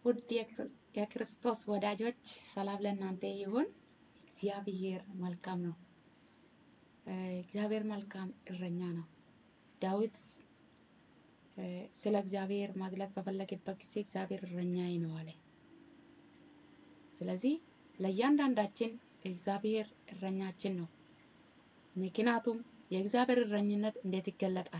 ውድ የክርስቶስ ወዳጆች ሰላም ለእናንተ ይሁን። እግዚአብሔር መልካም ነው። እግዚአብሔር መልካም እረኛ ነው። ዳዊት ስለ እግዚአብሔር መግለጥ በፈለገበት ጊዜ እግዚአብሔር እረኛዬ ነው አለ። ስለዚህ ለእያንዳንዳችን እግዚአብሔር እረኛችን ነው። ምክንያቱም የእግዚአብሔር እረኝነት እንዴት ይገለጣል?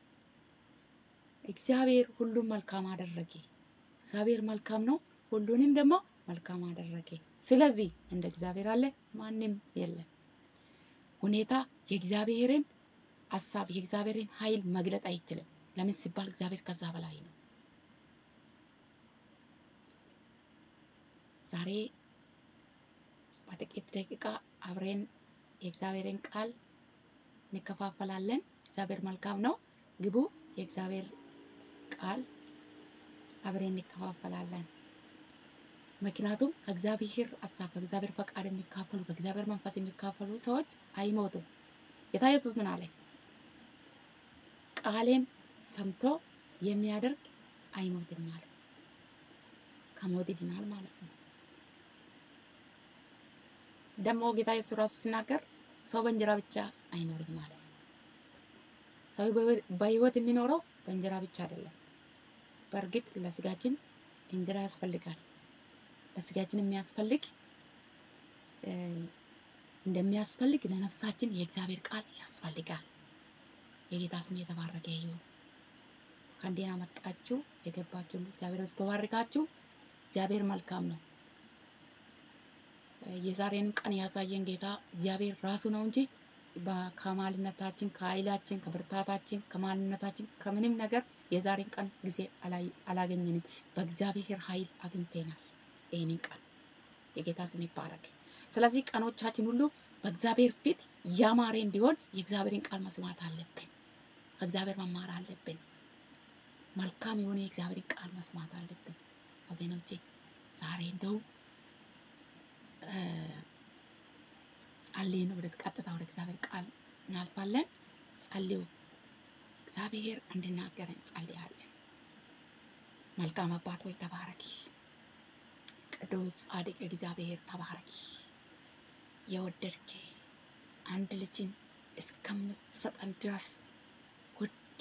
እግዚአብሔር ሁሉም መልካም አደረገ። እግዚአብሔር መልካም ነው፣ ሁሉንም ደግሞ መልካም አደረገ። ስለዚህ እንደ እግዚአብሔር አለ ማንም የለም። ሁኔታ የእግዚአብሔርን ሀሳብ የእግዚአብሔርን ኃይል መግለጥ አይችልም። ለምን ሲባል እግዚአብሔር ከዛ በላይ ነው። ዛሬ በጥቂት ደቂቃ አብሬን የእግዚአብሔርን ቃል እንከፋፈላለን። እግዚአብሔር መልካም ነው። ግቡ። የእግዚአብሔር ቃል አብሬን እንከፋፈላለን። ምክንያቱም ከእግዚአብሔር ሀሳብ ከእግዚአብሔር ፈቃድ የሚካፈሉ ከእግዚአብሔር መንፈስ የሚካፈሉ ሰዎች አይሞቱም። ጌታ ኢየሱስ ምን አለ? ቃሌን ሰምቶ የሚያደርግ አይሞትም ማለት ከሞት ይድናል ማለት ነው። ደግሞ ጌታ ኢየሱስ ራሱ ሲናገር ሰው በእንጀራ ብቻ አይኖርም ማለት ነው። ሰው በህይወት የሚኖረው በእንጀራ ብቻ አይደለም። በእርግጥ ለስጋችን እንጀራ ያስፈልጋል። ለስጋችን የሚያስፈልግ እንደሚያስፈልግ ለነፍሳችን የእግዚአብሔር ቃል ያስፈልጋል። የጌታ ስም የተባረከ ይሁን። ከእንዴና መጣችሁ የገባችሁ ሁሉ እግዚአብሔር እስከባርካችሁ። እግዚአብሔር መልካም ነው። የዛሬን ቀን ያሳየን ጌታ እግዚአብሔር ራሱ ነው እንጂ ከማንነታችን ከኃይላችን ከብርታታችን ከማንነታችን ከምንም ነገር የዛሬን ቀን ጊዜ አላገኘንም። በእግዚአብሔር ኃይል አግኝተናል ይህንን ቀን። የጌታ ስም ይባረክ። ስለዚህ ቀኖቻችን ሁሉ በእግዚአብሔር ፊት ያማረ እንዲሆን የእግዚአብሔርን ቃል መስማት አለብን። ከእግዚአብሔር መማር አለብን። መልካም የሆነ የእግዚአብሔርን ቃል መስማት አለብን ወገኖቼ። ዛሬ እንደው ጸልይን ወደ ቀጥታ ወደ እግዚአብሔር ቃል እናልፋለን። ጸልዩ። እግዚአብሔር እንድናገረን ጸልያለን። መልካም አባት ሆይ ተባረኪ። ቅዱስ ጻድቅ እግዚአብሔር ተባረኪ። የወደድክ አንድ ልጅን እስከምትሰጠን ድረስ ውድ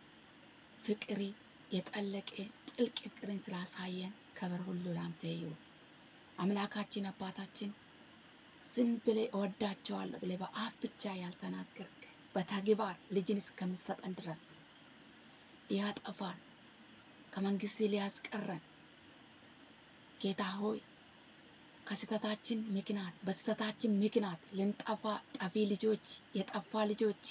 ፍቅሪ የጠለቀ ጥልቅ ፍቅርን ስላሳየን ክብር ሁሉ ላንተ ይሁን። አምላካችን አባታችን ዝም ብለህ እወዳቸዋለሁ ብለህ በአፍ ብቻ ያልተናገርክ በተግባር ልጅን እስከምትሰጠን ድረስ ሊያጠፋን ከመንግስት ሊያስቀረን ጌታ ሆይ ከስተታችን ምክንያት በስተታችን ምክንያት ልንጠፋ ጠፊ ልጆች የጠፋ ልጆች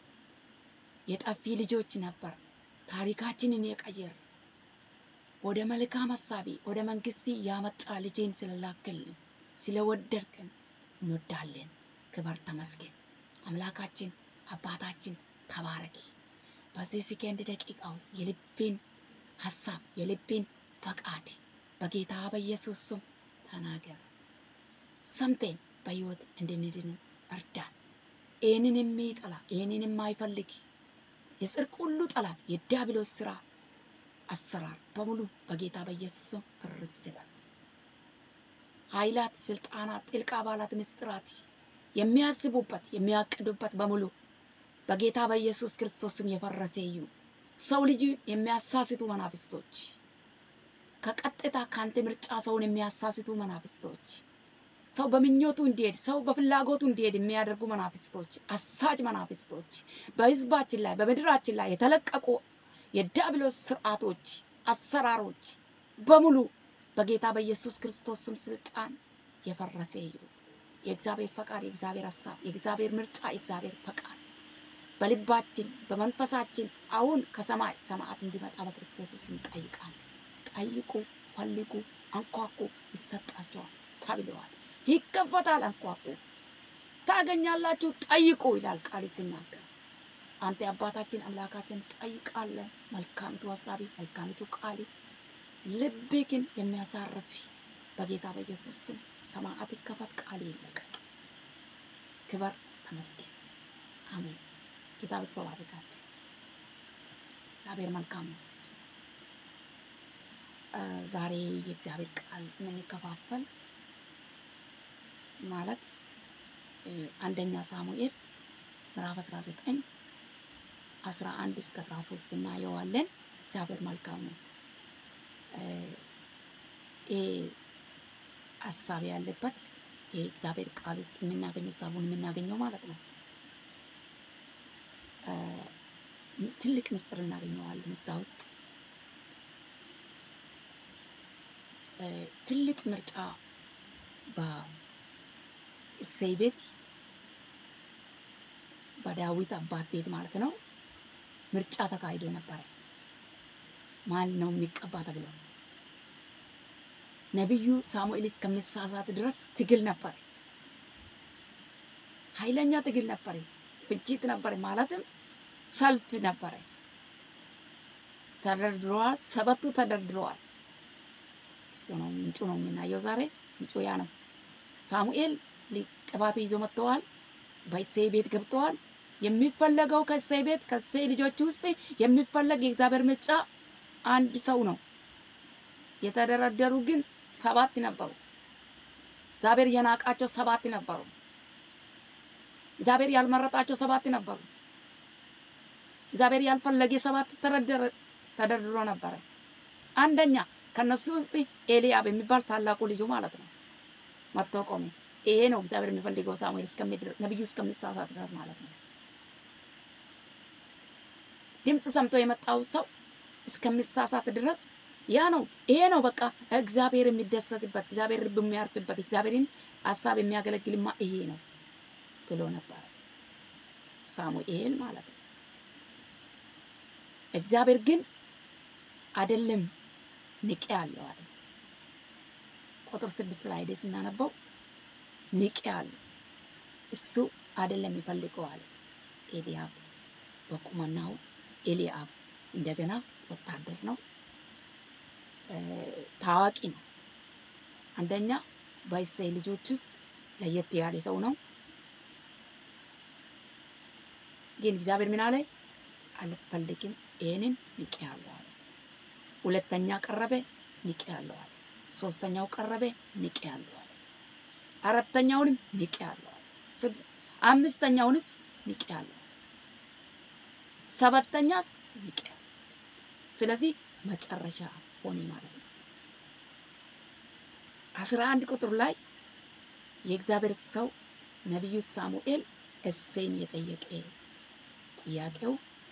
የጠፊ ልጆች ነበር። ታሪካችንን የቀየር ወደ መልካም ሀሳቢ ወደ መንግስት ያመጣ ልጄን ስለላክልን ስለወደድክን እንወዳለን። ክበር ተመስገን። አምላካችን አባታችን ተባረኪ። በዚህ ሰከንድ ደቂቃ ውስጥ የልቤን ሀሳብ የልቤን ፈቃድ በጌታ በኢየሱስ ስም ተናገር። ሰምቴን በህይወት እንድንድን እርዳን። ይህንን የሚጠላ ይህንን የማይፈልግ የጽድቅ ሁሉ ጠላት የዲያብሎስ ስራ አሰራር በሙሉ በጌታ በኢየሱስ ስም ፍርስ ይበል። ኃይላት፣ ስልጣናት፣ ጥልቅ አባላት፣ ምስጢራት የሚያስቡበት የሚያቅዱበት በሙሉ በጌታ በኢየሱስ ክርስቶስ ስም የፈረሰ ይሁን። ሰው ልጅ የሚያሳስቱ መናፍስቶች ከቀጥታ ከአንተ ምርጫ ሰውን የሚያሳስቱ መናፍስቶች ሰው በምኞቱ እንዲሄድ ሰው በፍላጎቱ እንዲሄድ የሚያደርጉ መናፍስቶች፣ አሳጅ መናፍስቶች በህዝባችን ላይ በምድራችን ላይ የተለቀቁ የዲያብሎስ ስርዓቶች፣ አሰራሮች በሙሉ በጌታ በኢየሱስ ክርስቶስ ስም ስልጣን የፈረሰ ይሁን። የእግዚአብሔር ፈቃድ፣ የእግዚአብሔር ሀሳብ፣ የእግዚአብሔር ምርጫ፣ የእግዚአብሔር ፈቃድ በልባችን በመንፈሳችን አሁን ከሰማይ ሰማያት እንዲመጣ በክርስቶስ ስም ጠይቃለን። ጠይቁ፣ ፈልጉ፣ አንኳኩ ይሰጣቸዋል ተብለዋል። ይከፈታል፣ አንኳኩ ታገኛላችሁ፣ ጠይቁ ይላል ቃል ሲናገር። አንተ አባታችን አምላካችን ጠይቃለን። መልካሚቱ ሀሳቢ መልካሚቱ ቃል ልብ ግን የሚያሳርፍ በጌታ በኢየሱስ ስም ሰማያት ይከፈት፣ ቃል ይለቀቅ። ክበር ተመስገን። አሜን። ጌታ በስተው አድርጋችሁ እግዚአብሔር መልካም ነው። ዛሬ የእግዚአብሔር ቃል የምንከፋፈል ማለት እ፣ አንደኛ ሳሙኤል ምዕራፍ 19 11 እስከ 13 እናየዋለን። እግዚአብሔር መልካም ነው። እ፣ ይሄ ሀሳብ ያለበት ይሄ እግዚአብሔር ቃል ውስጥ የምናገኝ ሀሳቡን የምናገኘው ማለት ነው። እ፣ ትልቅ ምስጢር እናገኘዋለን እዛ ውስጥ እ፣ ትልቅ ምርጫ በእሴይ ቤት በዳዊት አባት ቤት ማለት ነው ምርጫ ተካሂዶ ነበረ። ማን ነው የሚቀባ ተብሎ ነቢዩ ሳሙኤል እስከሚሳሳት ድረስ ትግል ነበር። ኃይለኛ ትግል ነበር። ፍጅት ነበር፣ ማለትም ሰልፍ ነበረ። ተደርድረዋል። ሰበቱ ተደርድረዋል። እሱ ነው ምንጩ ነው የምናየው ዛሬ። ምንጩ ያ ነው። ሳሙኤል ቅባቱ ይዞ መጥተዋል። በእሴይ ቤት ገብተዋል። የሚፈለገው ከእሴይ ቤት ከእሴይ ልጆች ውስጥ የሚፈለግ የእግዚአብሔር ምርጫ አንድ ሰው ነው። የተደረደሩ ግን ሰባት ነበሩ። እግዚአብሔር የናቃቸው ሰባት ነበሩ። እግዚአብሔር ያልመረጣቸው ሰባት ነበሩ። እግዚአብሔር ያልፈለገ ሰባት ተደረደረ ተደርድሮ ነበረ። አንደኛ ከነሱ ውስጥ ኤልያብ የሚባል ታላቁ ልጁ ማለት ነው መጥቶ ቆሜ። ይሄ ነው እግዚአብሔር የሚፈልገው ሳሙኤል እስከሚድር ነብዩ እስከሚሳሳት ድረስ ማለት ነው። ድምፅ ሰምቶ የመጣው ሰው እስከሚሳሳት ድረስ ያ ነው። ይሄ ነው በቃ እግዚአብሔር የሚደሰትበት እግዚአብሔር ልብ የሚያርፍበት እግዚአብሔርን ሀሳብ የሚያገለግልማ ይሄ ነው ብሎ ነበር ሳሙኤል ማለት ነው። እግዚአብሔር ግን አይደለም ንቄ አለው አለ። ቁጥር ስድስት ላይ ሄደ ስናነበው ንቄ አለው እሱ አይደለም የሚፈልገው አለ። ኤልያብ በቁመናው ኤልያብ እንደገና ወታደር ነው፣ ታዋቂ ነው። አንደኛ በእሴይ ልጆች ውስጥ ለየት ያለ ሰው ነው። ግን እግዚአብሔር ምን አለ? አልፈልግም፣ ይሄንን ንቄ አለው አለ። ሁለተኛ ቀረበ፣ ንቄ አለው አለ። ሶስተኛው ቀረበ፣ ንቄ አለው አለ። አራተኛውንም ንቄ አለው አለ። ስድ- አምስተኛውንስ ንቄ አለው አለ። ሰባተኛስ ንቄ አለው። ስለዚህ መጨረሻ ሆነ ማለት ነው። አስራ አንድ ቁጥር ላይ የእግዚአብሔር ሰው ነቢዩ ሳሙኤል እሴይን የጠየቀ ጥያቄው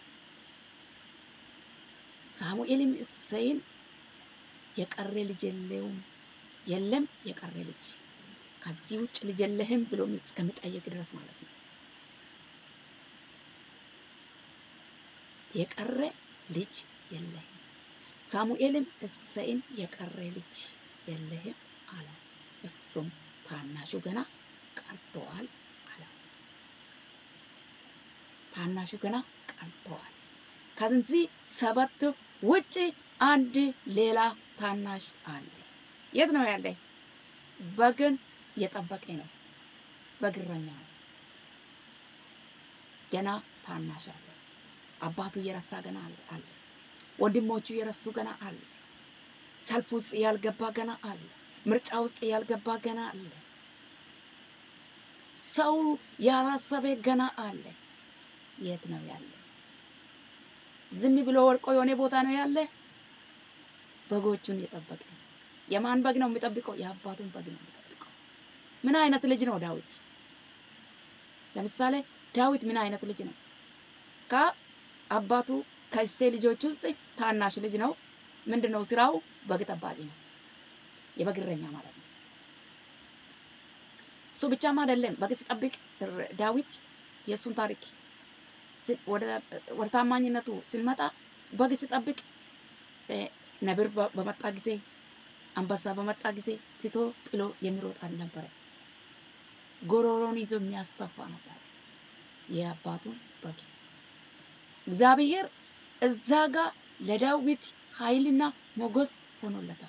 ሳሙኤልም እሴይን የቀረ ልጅ የለውም የለም የቀረ ልጅ ከዚህ ውጭ ልጅ የለህም ብሎ እስከሚጠየቅ ድረስ ማለት ነው። የቀረ ልጅ የለህም። ሳሙኤልም እሴይን የቀረ ልጅ የለህም አለው። እሱም ታናሹ ገና ቀርተዋል አለው። ታናሹ ገና ቀርተዋል። ከዚህ ሰባት ውጭ አንድ ሌላ ታናሽ አለ። የት ነው ያለ? በግን የጠበቀ ነው። በግረኛ ነው። ገና ታናሽ አለ። አባቱ እየረሳ ገና አለ። ወንድሞቹ የረሱ ገና አለ። ሰልፍ ውስጥ ያልገባ ገና አለ። ምርጫ ውስጥ ያልገባ ገና አለ። ሰው ያላሰበ ገና አለ። የት ነው ያለ? ዝም ብሎ ወርቆ የሆነ ቦታ ነው ያለ። በጎቹን የጠበቀ የማን በግ ነው የሚጠብቀው? የአባቱን በግ ነው የሚጠብቀው። ምን አይነት ልጅ ነው ዳዊት? ለምሳሌ ዳዊት ምን አይነት ልጅ ነው? ከአባቱ ከእሴይ ልጆች ውስጥ ታናሽ ልጅ ነው። ምንድን ነው ስራው? በግ ጠባቂ ነው። የበግ እረኛ ማለት ነው። እሱ ብቻም አይደለም በግ ሲጠብቅ ዳዊት የእሱን ታሪክ ወደ ታማኝነቱ ስንመጣ በግ ሲጠብቅ ነብር በመጣ ጊዜ አንበሳ በመጣ ጊዜ ትቶ ጥሎ የሚሮጥ አልነበረ። ጎሮሮን ይዞ የሚያስተፋ ነበር የአባቱን በግ። እግዚአብሔር እዛ ጋር ለዳዊት ኃይልና ሞገስ ሆኖለታል።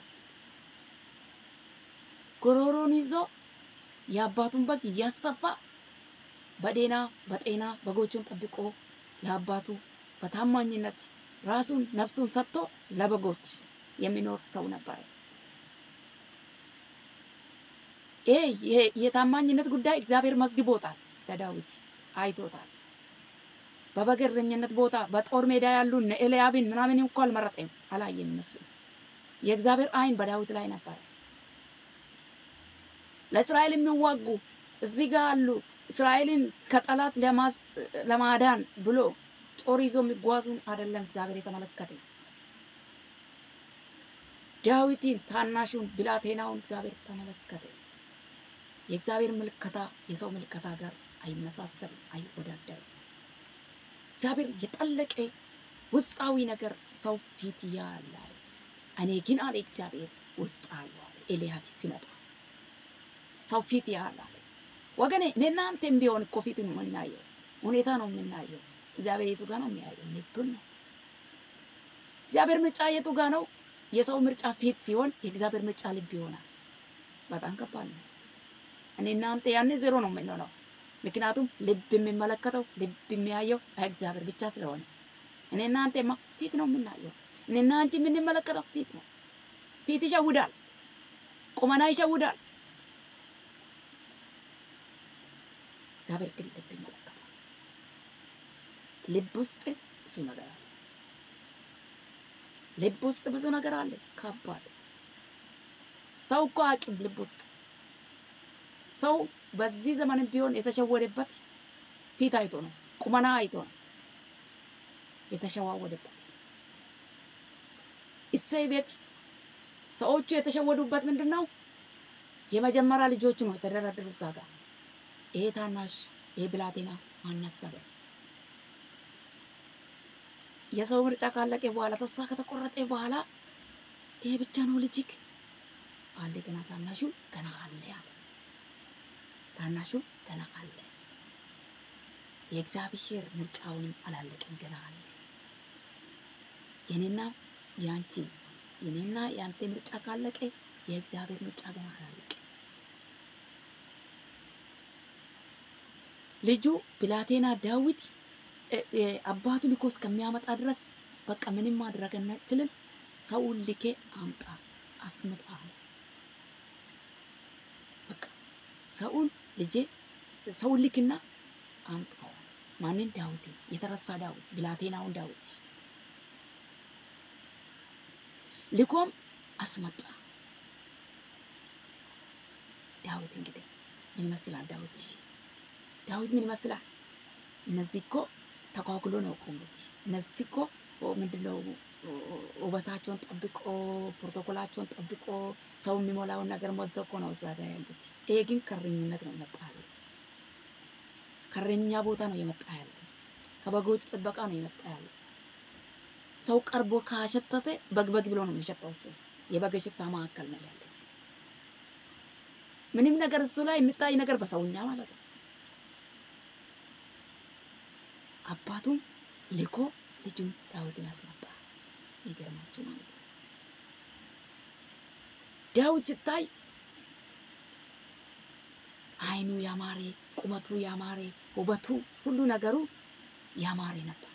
ጎሮሮን ይዞ የአባቱን በግ እያስተፋ በዴና በጤና በጎቹን ጠብቆ ለአባቱ በታማኝነት ራሱን ነፍሱን ሰጥቶ ለበጎች የሚኖር ሰው ነበረ። ይሄ የታማኝነት ጉዳይ እግዚአብሔር መዝግቦታል። ለዳዊት አይቶታል። በበግ እረኝነት ቦታ በጦር ሜዳ ያሉ እነ ኤልያብን ምናምን እኮ አልመረጠም፣ አላየም። እነሱ የእግዚአብሔር ዓይን በዳዊት ላይ ነበረ። ለእስራኤል የሚዋጉ እዚህ ጋር አሉ። እስራኤልን ከጠላት ለማዳን ብሎ ጦር ይዞ የሚጓዙን አይደለም እግዚአብሔር የተመለከተ ዳዊትን ታናሹን ብላቴናውን እግዚአብሔር ተመለከተ። የእግዚአብሔር ምልከታ የሰው ምልከታ ጋር አይመሳሰልም፣ አይወዳደርም። እግዚአብሔር የጠለቀ ውስጣዊ ነገር ሰው ፊት ያለ እኔ ግን አለ እግዚአብሔር ውስጥ አለው አለ ኤልያብ ሲመጣ ሰው ፊት ያለ አለ። ወገኔ እኔ እናንተም ቢሆን እኮ ፊት ነው የምናየው፣ ሁኔታ ነው የምናየው። እግዚአብሔር የቱ ጋር ነው የሚያየው? ልብን ነው። እግዚአብሔር ምርጫ የቱ ጋር ነው? የሰው ምርጫ ፊት ሲሆን የእግዚአብሔር ምርጫ ልብ ይሆናል። በጣም ከባድ ነው። እኔ እናንተ ያኔ ዜሮ ነው የምንሆነው። ምክንያቱም ልብ የሚመለከተው ልብ የሚያየው እግዚአብሔር ብቻ ስለሆነ እኔ እናንተማ ፊት ነው የምናየው። እኔና አንቺ የምንመለከተው ፊት ነው። ፊት ይሸውዳል፣ ቁመና ይሸውዳል። እግዚአብሔር ግን ልብ ይመለከታል። ልብ ውስጥ ብዙ ነገር አለ። ልብ ውስጥ ብዙ ነገር አለ። ከባድ ሰው እኮ አቅም ልብ ውስጥ ሰው በዚህ ዘመን ቢሆን የተሸወደበት ፊት አይቶ ነው፣ ቁመና አይቶ ነው የተሸዋወደበት። እሰይ ቤት ሰዎቹ የተሸወዱበት ምንድን ነው? የመጀመሪያ ልጆቹ ነው የተደረደሩ እዛ ጋር። ይሄ ታናሽ ይሄ ብላቴና ማናሰበ የሰው ምርጫ ካለቀ በኋላ ተስፋ ከተቆረጠ በኋላ ይሄ ብቻ ነው ልጅክ አለ። ገና ታናሹ ገና አለ አለ ታናሹ ገና አለ። የእግዚአብሔር ምርጫውንም አላለቅም ገና አለ። የኔና የአንቺ የኔና የአንተ ምርጫ ካለቀ የእግዚአብሔር ምርጫ ገና አላለቀ። ልጁ ብላቴና ዳዊት አባቱ ልኮ እስከሚያመጣ ድረስ በቃ ምንም ማድረግ አንችልም፣ ሰውን ልኬ አምጣ አስመጣ አለ። በቃ ሰውን ልጄ ሰውን ልክና አምጣው። ማንን? ዳዊት፣ የተረሳ ዳዊት፣ ብላቴናውን ዳዊት ልኮም አስመጣ። ዳዊት እንግዲህ ምን ይመስላል? ዳዊት ዳዊት ምን ይመስላል? እነዚህ እኮ ተኳኩሎ ነው ቆሙት። እነዚህ እኮ ምንድነው ውበታቸውን ጠብቆ ፕሮቶኮላቸውን ጠብቆ ሰው የሚሞላውን ነገር ሞልቶ እኮ ነው እዛ ጋር ያሉት። ይሄ ግን ከረኝነት ነው የመጣ ያለ ከረኛ ቦታ ነው የመጣ ያለ ከበጎች ጥበቃ ነው የመጣ ያለ። ሰው ቀርቦ ካሸተተ በግበግ ብሎ ነው የሚሸጠው። እሱ የበግ ሽታ መካከል ነው ያለ እሱ ምንም ነገር እሱ ላይ የሚታይ ነገር በሰውኛ ማለት ነው። አባቱም ልኮ ልጁን ዳዊትን አስመጣ። ይገርማችሁ ማለት ነው። ዳዊት ሲታይ ዓይኑ ያማረ፣ ቁመቱ ያማረ፣ ውበቱ ሁሉ ነገሩ ያማረ ነበር።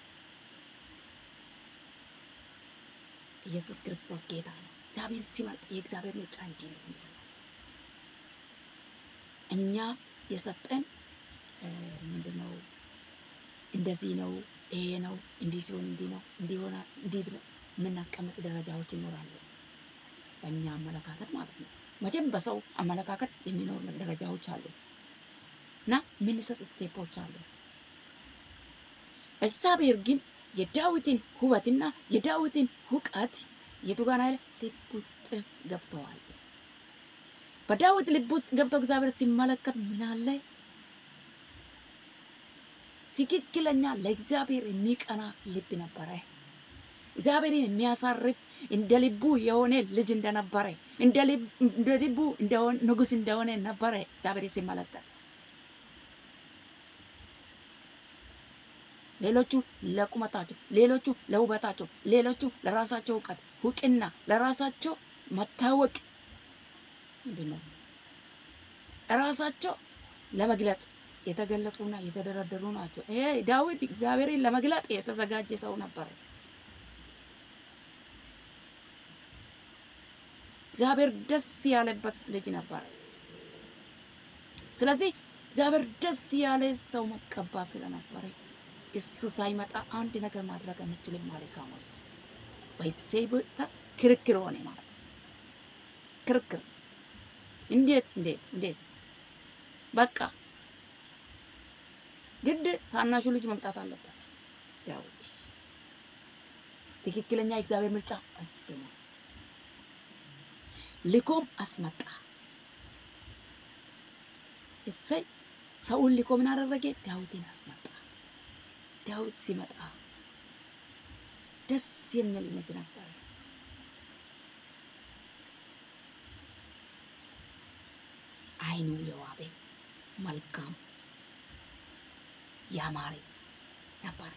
ኢየሱስ ክርስቶስ ጌታ ነው። እግዚአብሔር ሲመርጥ የእግዚአብሔር ምርጫ እንዲህ ነው የሚሆነው። እኛ የሰጠን ምንድነው? እንደዚህ ነው፣ ይሄ ነው፣ እንዲህ ሲሆን እንዲህ ነው፣ እንዲሆና እንዲህ ብለን የምናስቀምጥ ደረጃዎች ይኖራሉ። በእኛ አመለካከት ማለት ነው። መቼም በሰው አመለካከት የሚኖር ደረጃዎች አሉ እና የምንሰጥ ስቴፖች አሉ። እግዚአብሔር ግን የዳዊትን ውበትና የዳዊትን እውቀት የቱ ጋር ያለ ልብ ውስጥ ገብተዋል። በዳዊት ልብ ውስጥ ገብቶ እግዚአብሔር ሲመለከት ምን አለ? ትክክለኛ ለእግዚአብሔር የሚቀና ልብ ነበረ። እግዚአብሔርን የሚያሳርፍ እንደ ልቡ የሆነ ልጅ እንደነበረ እንደ ልቡ እንደሆነ ንጉሥ እንደሆነ ነበረ እግዚአብሔር ሲመለከት። ሌሎቹ ለቁመታቸው፣ ሌሎቹ ለውበታቸው፣ ሌሎቹ ለራሳቸው እውቀት እውቅና፣ ለራሳቸው መታወቅ ምንድን ነው ራሳቸው ለመግለጥ የተገለጡና የተደረደሩ ናቸው። ይሄ ዳዊት እግዚአብሔርን ለመግለጥ የተዘጋጀ ሰው ነበር። እግዚአብሔር ደስ ያለበት ልጅ ነበረ። ስለዚህ እግዚአብሔር ደስ ያለ ሰው መቀባት ስለነበረ እሱ ሳይመጣ አንድ ነገር ማድረግ አንችልም ማለት ሳሙኤል በዚህ ቦታ ክርክር ሆነ ማለት ነው። ክርክር እንዴት እንዴት እንዴት በቃ ግድ ታናሹ ልጅ መምጣት አለበት ዳዊት። ትክክለኛ የእግዚአብሔር ምርጫ እሱ ነው። ልኮም አስመጣ። እሰይ ሰውን ልኮ ምን አደረገ? ዳዊትን አስመጣ። ዳዊት ሲመጣ ደስ የሚል ልጅ ነበር። ዓይኑ የዋበ መልካም ያማረ ነበር።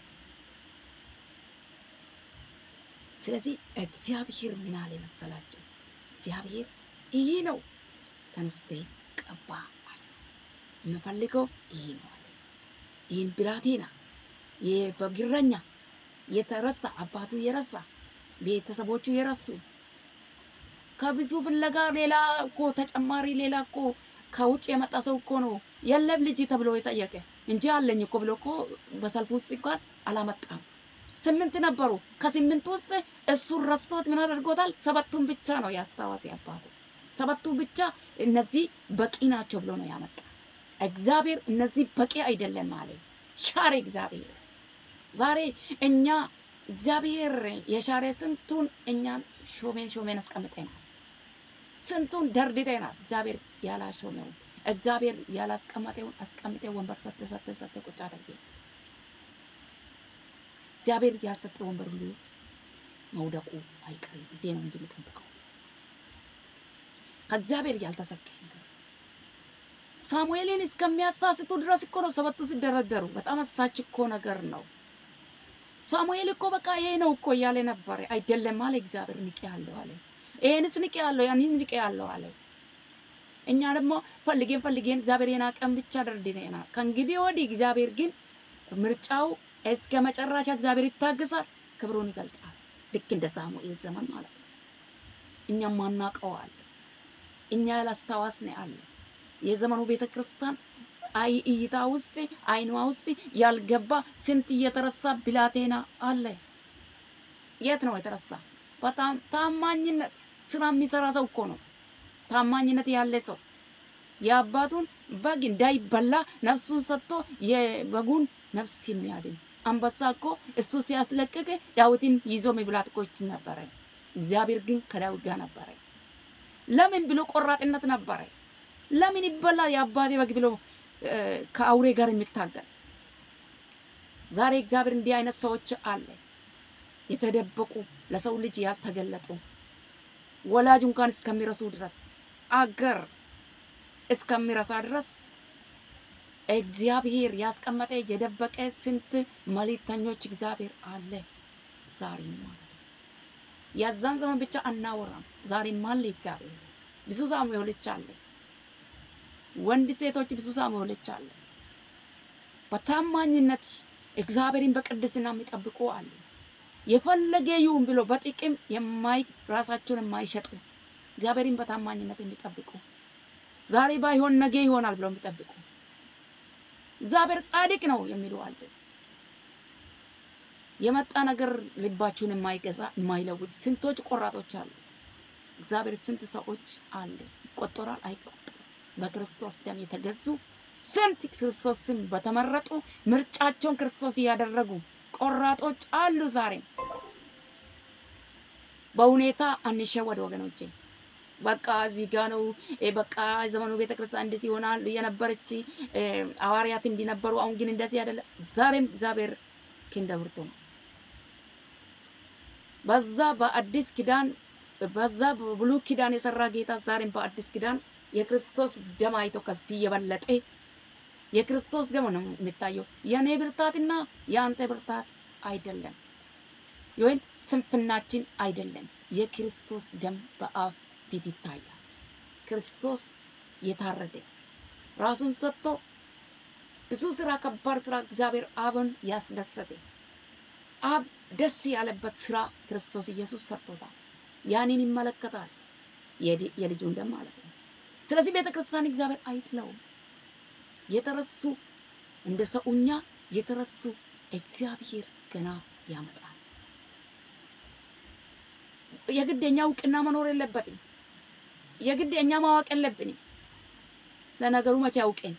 ስለዚህ እግዚአብሔር ምን አለ መሰላችሁ? እግዚአብሔር ይህ ነው ተነስተ ቀባ አለ። የምፈልገው ይህ ነው አለ። ይህን ብላቴና በግረኛ የተረሳ አባቱ የረሳ ቤተሰቦቹ የረሱ ከብዙ ፍለጋ ሌላ እኮ ተጨማሪ ሌላ እኮ ከውጭ የመጣ ሰው እኮ ነው የለም ልጅ ተብሎ የጠየቀ እንጂ አለኝ እኮ ብሎ እኮ በሰልፍ ውስጥ እንኳን አላመጣም። ስምንት ነበሩ። ከስምንት ውስጥ እሱን ረስቶት ምን አድርጎታል? ሰባቱን ብቻ ነው ያስታወሰ አባቱ። ሰባቱ ብቻ እነዚህ በቂ ናቸው ብሎ ነው ያመጣ። እግዚአብሔር እነዚህ በቂ አይደለም አለ። ሻረ እግዚአብሔር። ዛሬ እኛ እግዚአብሔር የሻረ ስንቱን እኛን ሾሜን ሾሜን አስቀምጠናል። ስንቱን ደርድረናል። እግዚአብሔር ያላሾመውን እግዚአብሔር ያላስቀመጠውን አስቀምጠ ወንበር ሰተ ሰተ ሰተ ቁጭ አድርጌ እግዚአብሔር ያልሰጠ ወንበር ሁሉ መውደቁ አይቀርም። ጊዜ ነው እንጂ የሚጠብቀው ከእግዚአብሔር ያልተሰጠ ነገር ሳሙኤልን እስከሚያሳስቱ ድረስ እኮ ነው ሰበቱ ሲደረደሩ። በጣም አሳች እኮ ነገር ነው። ሳሙኤል እኮ በቃ ይሄ ነው እኮ እያለ ነበረ። አይደለም አለ እግዚአብሔር። ንቄ ያለው አለ። ይሄንስ ንቄ ያለው ያንን ንቄ ያለው አለ። እኛ ደግሞ ፈልጌን ፈልጌን እግዚአብሔር የናቀን ብቻ ደርድረናል። ከእንግዲህ ወዲህ እግዚአብሔር ግን ምርጫው እስከ መጨረሻ እግዚአብሔር ይታገሳል፣ ክብሩን ይገልጣል። ልክ እንደ ሳሙኤል ዘመን ማለት ነው። እኛም ማናቀው አለ፣ እኛ ያላስታዋስን አለ። የዘመኑ ቤተ ክርስቲያን አይ እይታ ውስጥ አይኗ ውስጥ ያልገባ ስንት እየተረሳ ብላቴና አለ። የት ነው የተረሳ? በጣም ታማኝነት ስራ የሚሰራ ሰው እኮ ነው። ታማኝነት ያለ ሰው የአባቱን በግ እንዳይበላ ነፍሱን ሰጥቶ የበጉን ነፍስ የሚያድን አንበሳ እኮ እሱ ሲያስለቅቅ ዳዊትን ይዞ መብላት እኮ ይችል ነበረ። እግዚአብሔር ግን ከዳዊት ጋር ነበረ። ለምን ብሎ ቆራጥነት ነበረ። ለምን ይበላል የአባቴ በግ ብሎ ከአውሬ ጋር የሚታገል ዛሬ እግዚአብሔር እንዲህ አይነት ሰዎች አለ። የተደበቁ ለሰው ልጅ ያልተገለጡ ወላጅ እንኳን እስከሚረሱ ድረስ አገር እስከሚረሳ ድረስ እግዚአብሔር ያስቀመጠ የደበቀ ስንት መልእክተኞች እግዚአብሔር አለ። ዛሬም ማለት ነው። የዛን ዘመን ብቻ አናወራም። ዛሬም አለ እግዚአብሔር። ብዙ ሳሙኤሎች አለ። ወንድ ሴቶች ብዙ ሳሙኤሎች አለ። በታማኝነት እግዚአብሔርን በቅድስና የሚጠብቁ አሉ። የፈለገ ይሁን ብሎ በጥቅም የማይ ራሳቸውን የማይሸጡ እግዚአብሔርን በታማኝነት የሚጠብቁ ዛሬ ባይሆን ነገ ይሆናል ብሎ የሚጠብቁ እግዚአብሔር ጻድቅ ነው የሚሉ አሉ። የመጣ ነገር ልባችሁን የማይገዛ የማይለውጥ ስንቶች ቆራጦች አሉ። እግዚአብሔር ስንት ሰዎች አለ ይቆጠራል አይቆጠርም። በክርስቶስ ደም የተገዙ ስንት ክርስቶስን በተመረጡ ምርጫቸውን ክርስቶስ እያደረጉ ቆራጦች አሉ። ዛሬም በሁኔታ አንሸወድ ወገኖቼ። በቃ እዚህ ጋ ነው በቃ ዘመኑ ቤተክርስቲያን እንደዚህ ይሆናል የነበረች ሐዋርያት እንዲነበሩ አሁን ግን እንደዚህ አይደለም። ዛሬም እግዚአብሔር ክንደ ብርቱ ነው። በዛ በአዲስ ኪዳን በዛ በብሉይ ኪዳን የሰራ ጌታ ዛሬም በአዲስ ኪዳን የክርስቶስ ደም አይቶ ከዚህ የበለጠ የክርስቶስ ደም ነው የሚታየው። የኔ ብርታትና የአንተ ብርታት አይደለም፣ ወይም ስንፍናችን አይደለም። የክርስቶስ ደም በአብ ፊት ይታያል። ክርስቶስ የታረደ ራሱን ሰጥቶ ብዙ ስራ፣ ከባድ ስራ እግዚአብሔር አብን ያስደሰተ አብ ደስ ያለበት ስራ ክርስቶስ ኢየሱስ ሰርቶታል። ያንን ይመለከታል። የዲ- የልጁን ደም ማለት ነው። ስለዚህ ቤተ ክርስቲያን እግዚአብሔር አይጥለውም። የተረሱ እንደ ሰውኛ የተረሱ እግዚአብሔር ገና ያመጣል። የግድ የኛ እውቅና መኖር የለበትም። የግድ የኛ ማወቅ የለብንም። ለነገሩ መቼ አውቄን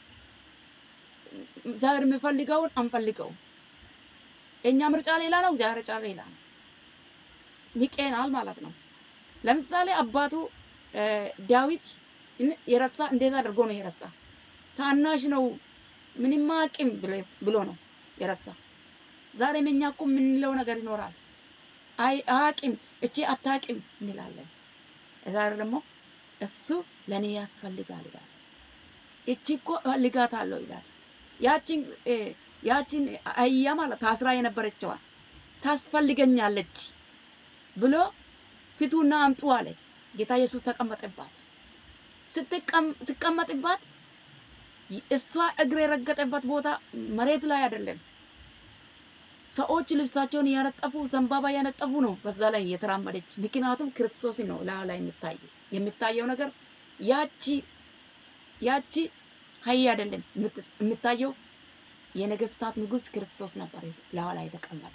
እግዚአብሔር የሚፈልገውን አንፈልገውም። የእኛ ምርጫ ሌላ ነው፣ እግዚአብሔር ምርጫ ሌላ ነው። ንቄናል ማለት ነው። ለምሳሌ አባቱ እ፣ ዳዊት እን- የረሳ እንዴት አድርጎ ነው የረሳ? ታናሽ ነው ምንም አቅም ብሎ ነው የረሳ። ዛሬም እኛ እኮ የምንለው ነገር ይኖራል። አይ አቅም እቺ አታቅም እንላለን። ዛሬ ደግሞ እሱ ለእኔ ያስፈልጋል ይላል። እቺ እኮ እፈልጋታለሁ ይላል። ያቺን እ፣ ያቺን አህያ ማለት ታስራ የነበረችዋን ታስፈልገኛለች ብሎ ፊቱና አምጡ አለ። ጌታ ኢየሱስ ተቀመጠባት። ስትቀም- ሲቀመጥባት እሷ እግር የረገጠበት ቦታ መሬት ላይ አይደለም። ሰዎች ልብሳቸውን እያነጠፉ ዘንባባ እያነጠፉ ነው በዛ ላይ የተራመደች። ምክንያቱም ክርስቶስ ነው ላዩ ላይ የሚታየው የሚታየው ነገር ያቺ ያቺ ሀይ አይደለም የምት- የሚታየው የነገስታት ንጉስ ክርስቶስ ነበር ላዩ ላይ የተቀመጠ።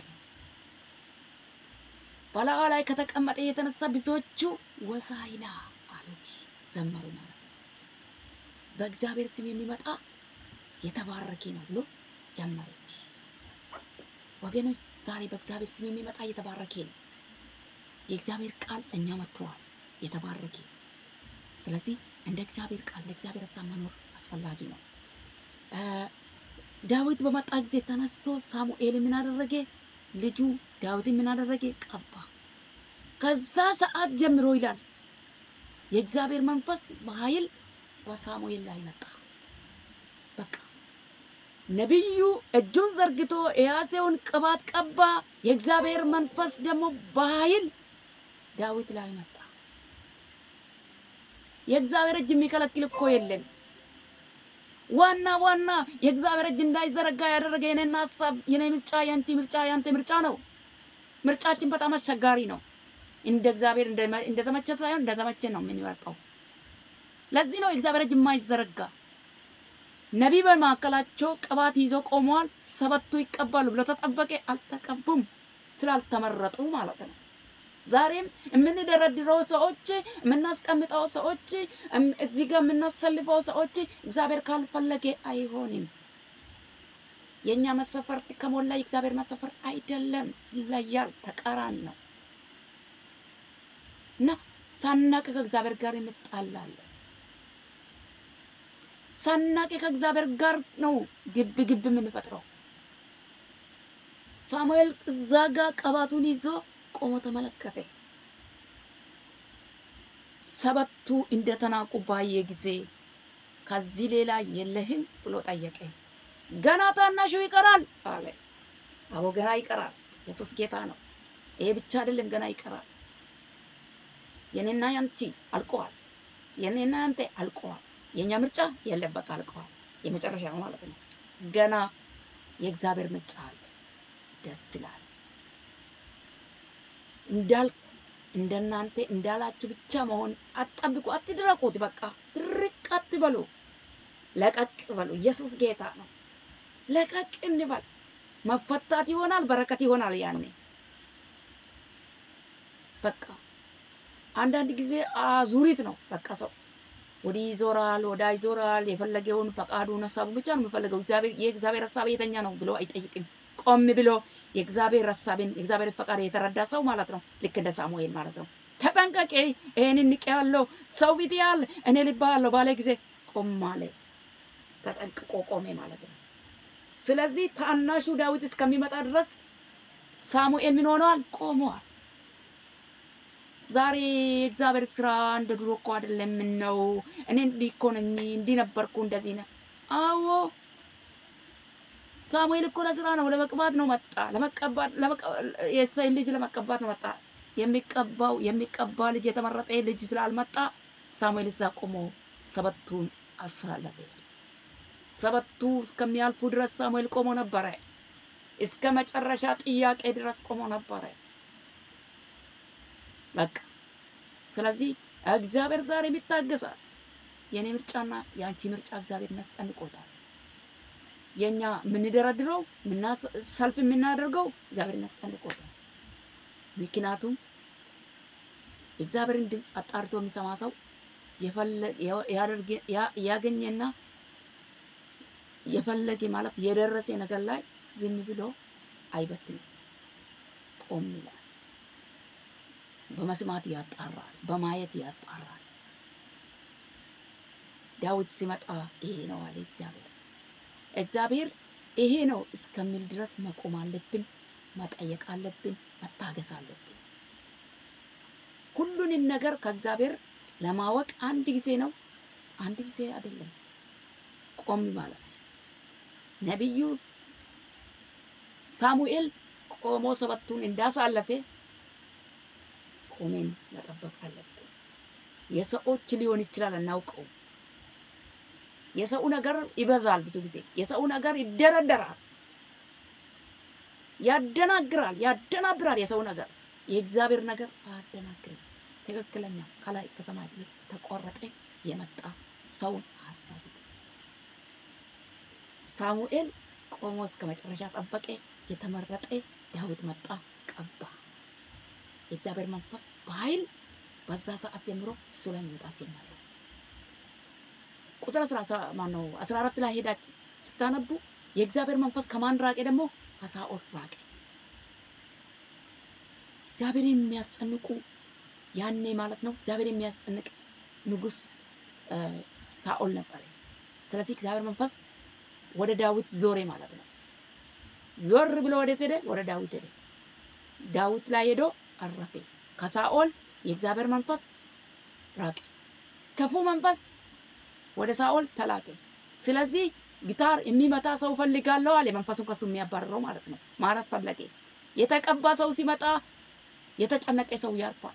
በላዩ ላይ ከተቀመጠ የተነሳ ብዙዎቹ ወሳይና አሉት ዘመሩ ማለት ነው። በእግዚአብሔር ስም የሚመጣ የተባረከ ነው ብሎ ጀመረች። ወገኖች ዛሬ በእግዚአብሔር ስም የሚመጣ የተባረከ ነው። የእግዚአብሔር ቃል ለእኛ መጥተዋል፣ የተባረከ ስለዚህ እንደ እግዚአብሔር ቃል እንደ እግዚአብሔር ሀሳብ መኖር አስፈላጊ ነው። እ፣ ዳዊት በመጣ ጊዜ ተነስቶ ሳሙኤል ምን አደረገ? ልጁ ዳዊት ምን አደረገ? ቀባ። ከዛ ሰዓት ጀምሮ ይላል የእግዚአብሔር መንፈስ በኃይል በሳሙኤል ላይ መጣ። በቃ ነቢዩ እጁን ዘርግቶ የያዘውን ቅባት ቀባ። የእግዚአብሔር መንፈስ ደግሞ በኃይል ዳዊት ላይ መጣ። የእግዚአብሔር እጅ የሚከለክል እኮ የለም። ዋና ዋና የእግዚአብሔር እጅ እንዳይዘረጋ ያደረገ የኔና ሀሳብ የኔ ምርጫ የአንቺ ምርጫ የአንተ ምርጫ ነው። ምርጫችን በጣም አስቸጋሪ ነው። እንደ እግዚአብሔር እንደመ- እንደተመቸ ሳይሆን እንደተመቸ ነው የምንመርጠው። ለዚህ ነው የእግዚአብሔር እጅ የማይዘረጋ። ነቢይ በመካከላቸው ቅባት ይዘው ቆመዋል። ሰበቱ ይቀባሉ ብሎ ተጠበቀ። አልተቀቡም፣ ስላልተመረጡ ማለት ነው። ዛሬም የምንደረድረው ሰዎች፣ የምናስቀምጠው ሰዎች፣ እም- እዚህ ጋር የምናሰልፈው ሰዎች እግዚአብሔር ካልፈለገ አይሆንም። የእኛ መሰፈርት ከሞላ የእግዚአብሔር መሰፈርት አይደለም፣ ይለያል፣ ተቃራኒ ነው እና ሳናቅ ከእግዚአብሔር ጋር እንጣላለን። ሳናቅ ከእግዚአብሔር ጋር ነው ግብ ግብ የምንፈጥረው። ሳሙኤል እዛ ጋር ቀባቱን ይዞ ቆሞ ተመለከተ። ሰበቱ እንደተናቁ ባየ ጊዜ ከዚህ ሌላ የለህም ብሎ ጠየቀ። ገና ታናሹ ይቀራል አለ። አቦ ገና ይቀራል። ኢየሱስ ጌታ ነው። ይሄ ብቻ አይደለም፣ ገና ይቀራል። የኔና ያንቺ አልቀዋል። የኔና ያንተ አልቀዋል። የኛ ምርጫ የለም፣ በቃ አልቀዋል። የመጨረሻ ነው ማለት ነው። ገና የእግዚአብሔር ምርጫ አለ። ደስ ይላል። እንዳል እንደናንተ እንዳላችሁ ብቻ መሆን አትጠብቁ፣ አትድረቁት። በቃ ድርቅ አትበሉ፣ ለቀቅ በሉ። ኢየሱስ ጌታ ነው። ለቀቅ እንበል። መፈታት ይሆናል፣ በረከት ይሆናል። ያኔ በቃ አንዳንድ ጊዜ አዙሪት ነው። በቃ ሰው ወዲህ ይዞራል፣ ወዳ ይዞራል። የፈለገውን ፈቃዱን ሀሳቡ ብቻ ነው የሚፈልገው። እግዚአብሔር የእግዚአብሔር ሀሳብ የተኛ ነው ብሎ አይጠይቅም። ቆም ብሎ የእግዚአብሔር ሀሳብን የእግዚአብሔር ፈቃድ የተረዳ ሰው ማለት ነው። ልክ እንደ ሳሙኤል ማለት ነው። ተጠንቀቂ፣ ይሄንን ንቄ ያለው ሰው ፊት ያለ እኔ ልባ ያለው ባለ ጊዜ ቆም አለ። ተጠንቅቆ ቆሜ ማለት ነው። ስለዚህ ታናሹ ዳዊት እስከሚመጣ ድረስ ሳሙኤል ምን ሆነዋል? ቆመዋል። ዛሬ የእግዚአብሔር ስራ እንደ ድሮ እኮ አይደለም። ምን ነው እኔ እንዲህ እኮ ነኝ፣ እንዲህ ነበርኩ፣ እንደዚህ ነው። አዎ ሳሙኤል እኮ ለስራ ነው፣ ለመቅባት ነው መጣ። ለመቀባት የእሴይን ልጅ ለመቀባት ነው መጣ። የሚቀባው የሚቀባ ልጅ የተመረጠ ልጅ ስላልመጣ ሳሙኤል እዛ ቆሞ ሰበቱን አሳለፈ። ሰበቱ እስከሚያልፉ ድረስ ሳሙኤል ቆሞ ነበረ። እስከ መጨረሻ ጥያቄ ድረስ ቆሞ ነበረ። በቃ ስለዚህ እግዚአብሔር ዛሬም ይታገሳል። የኔ ምርጫና የአንቺ ምርጫ እግዚአብሔር ያስጨንቆታል። የኛ የምንደረድረው ሰልፍ የምናደርገው እግዚአብሔር ያስጨንቆታል። ምክንያቱም የእግዚአብሔርን ድምፅ አጣርቶ የሚሰማ ሰው ያገኘና የፈለገ ማለት የደረሰ ነገር ላይ ዝም ብሎ አይበትንም፣ ቆም ይላል። በመስማት ያጣራል፣ በማየት ያጣራል። ዳዊት ሲመጣ ይሄ ነው አለ እግዚአብሔር። እግዚአብሔር ይሄ ነው እስከሚል ድረስ መቆም አለብን፣ መጠየቅ አለብን፣ መታገስ አለብን። ሁሉንም ነገር ከእግዚአብሔር ለማወቅ አንድ ጊዜ ነው፣ አንድ ጊዜ አይደለም። ቆም ማለት ነቢዩ ሳሙኤል ቆሞ ሰበቱን እንዳሳለፈ ቆሜን መጠበቅ አለብን። የሰዎች ሊሆን ይችላል አናውቀው። የሰው ነገር ይበዛል። ብዙ ጊዜ የሰው ነገር ይደረደራል፣ ያደናግራል፣ ያደናብራል። የሰው ነገር የእግዚአብሔር ነገር አያደናግርም። ትክክለኛ ከላይ ከሰማይ ተቆረጠ የመጣ ሰውን አሳስብ። ሳሙኤል ቆሞ እስከ መጨረሻ ጠበቀ። የተመረጠ ዳዊት መጣ፣ ቀባ። የእግዚአብሔር መንፈስ በኃይል በዛ ሰዓት ጀምሮ እሱ ላይ መውጣት ጀመረ። ቁጥር ማነው አስራ አራት ላይ ሄዳችሁ ስታነቡ የእግዚአብሔር መንፈስ ከማን ራቀ? ደግሞ ከሳኦል ራቀ። እግዚአብሔርን የሚያስጨንቁ ያኔ ማለት ነው እግዚአብሔር የሚያስጨንቅ ንጉስ ሳኦል ነበረ። ስለዚህ እግዚአብሔር መንፈስ ወደ ዳዊት ዞሬ ማለት ነው። ዞር ብሎ ወዴት ሄደ? ወደ ዳዊት ሄደ። ዳዊት ላይ ሄዶ አረፈ። ከሳኦል የእግዚአብሔር መንፈስ ራቀ። ክፉ መንፈስ ወደ ሳኦል ተላከ። ስለዚህ ጊታር የሚመታ ሰው ፈልጋለሁ አለ። መንፈሱን ከሱ የሚያባርረው ማለት ነው። ማረፍ ፈለገ። የተቀባ ሰው ሲመጣ የተጨነቀ ሰው ያርፋል።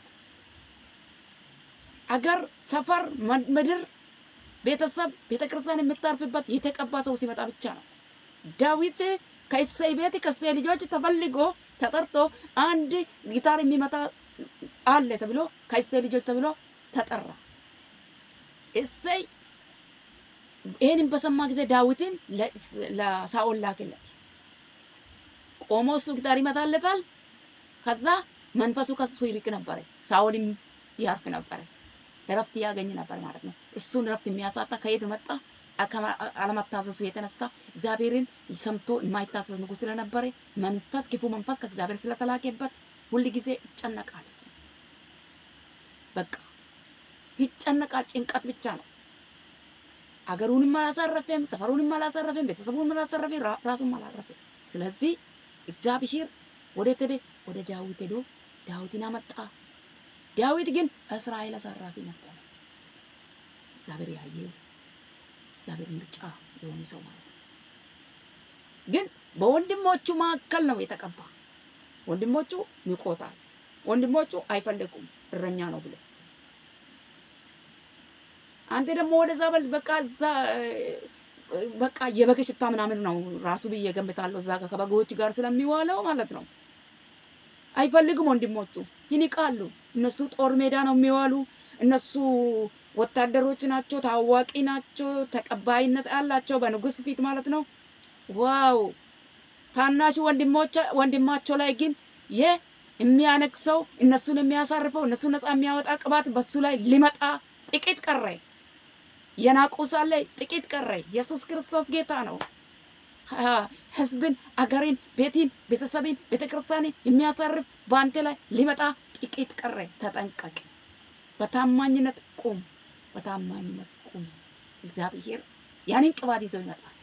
አገር፣ ሰፈር፣ ምድር፣ ቤተሰብ፣ ቤተክርስቲያን የምታርፍበት የተቀባ ሰው ሲመጣ ብቻ ነው። ዳዊት ከእሴይ ቤት ከእሴይ ልጆች ተፈልጎ ተጠርቶ አንድ ጊታር የሚመታ አለ ተብሎ ከእሴይ ልጆች ተብሎ ተጠራ። እሴይ ይህንን በሰማ ጊዜ ዳዊትን ለሳኦል ላክለት። ቆሞ እሱ ጊታር ይመታለታል። ከዛ መንፈሱ ከሱ ይርቅ ነበረ። ሳኦልም ያርፍ ነበረ። እረፍት ያገኝ ነበር ማለት ነው። እሱን እረፍት የሚያሳጣ ከየት መጣ? አለመታዘዙ የተነሳ እግዚአብሔርን ሰምቶ የማይታዘዝ ንጉሥ ስለነበረ መንፈስ ክፉ መንፈስ ከእግዚአብሔር ስለተላከበት ሁል ጊዜ ይጨነቃል። እሱ በቃ ይጨነቃል። ጭንቀት ብቻ ነው። አገሩንም አላሳረፈም፣ ሰፈሩንም አላሳረፈም፣ ቤተሰቡንም አላሳረፈም፣ ራሱም አላረፈም። ስለዚህ እግዚአብሔር ወዴት ሄደ? ወደ ዳዊት ሄዶ ዳዊትን አመጣ። ዳዊት ግን እስራኤል አሳራፊ ነበረ። እግዚአብሔር ያየው እግዚአብሔር ምርጫ የሆነ ሰው ማለት ነው። ግን በወንድሞቹ መካከል ነው የተቀባ። ወንድሞቹ ንቆታል። ወንድሞቹ አይፈልጉም እረኛ ነው ብሎ አንተ ደግሞ ወደዛ በል በቃ እዛ በቃ የበግ ሽታ ምናምን ነው ራሱ ብዬ ገምታለሁ። እዛ ጋር ከበጎች ጋር ስለሚዋለው ማለት ነው። አይፈልጉም ወንድሞቹ ይንቃሉ። እነሱ ጦር ሜዳ ነው የሚዋሉ። እነሱ ወታደሮች ናቸው፣ ታዋቂ ናቸው፣ ተቀባይነት አላቸው በንጉስ ፊት ማለት ነው። ዋው ታናሹ ወንድማቸው ላይ ግን የሚያነግሰው እነሱን የሚያሳርፈው እነሱን ነፃ የሚያወጣ ቅባት በሱ ላይ ሊመጣ ጥቂት ቀረ። የናቁ ሳለ ጥቂት ቀረ። ኢየሱስ ክርስቶስ ጌታ ነው። ህዝብን፣ አገሬን፣ ቤቴን፣ ቤተሰቤን፣ ቤተክርስቲያኔን የሚያሳርፍ በአንተ ላይ ሊመጣ ጥቂት ቀረ። ተጠንቀቅ። በታማኝነት ቁም። በታማኝነት ቁም። እግዚአብሔር ያንን ቅባት ይዘው ይመጣል።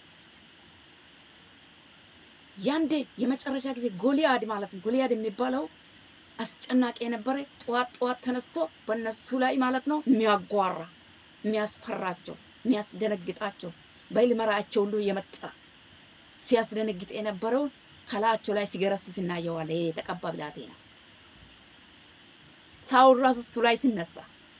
ያንዴ የመጨረሻ ጊዜ ጎልያድ ማለት ነው። ጎልያድ የሚባለው አስጨናቂ የነበረ ጠዋት ጠዋት ተነስቶ በእነሱ ላይ ማለት ነው የሚያጓራ የሚያስፈራቸው የሚያስደነግጣቸው በልመራቸው ሁሉ የመጣ ሲያስደነግጥ የነበረውን ከላያቸው ላይ ሲገረስስ እናየዋለን። ይሄ የተቀባ ብላቴና ሳውል ራሱ እሱ ላይ ሲነሳ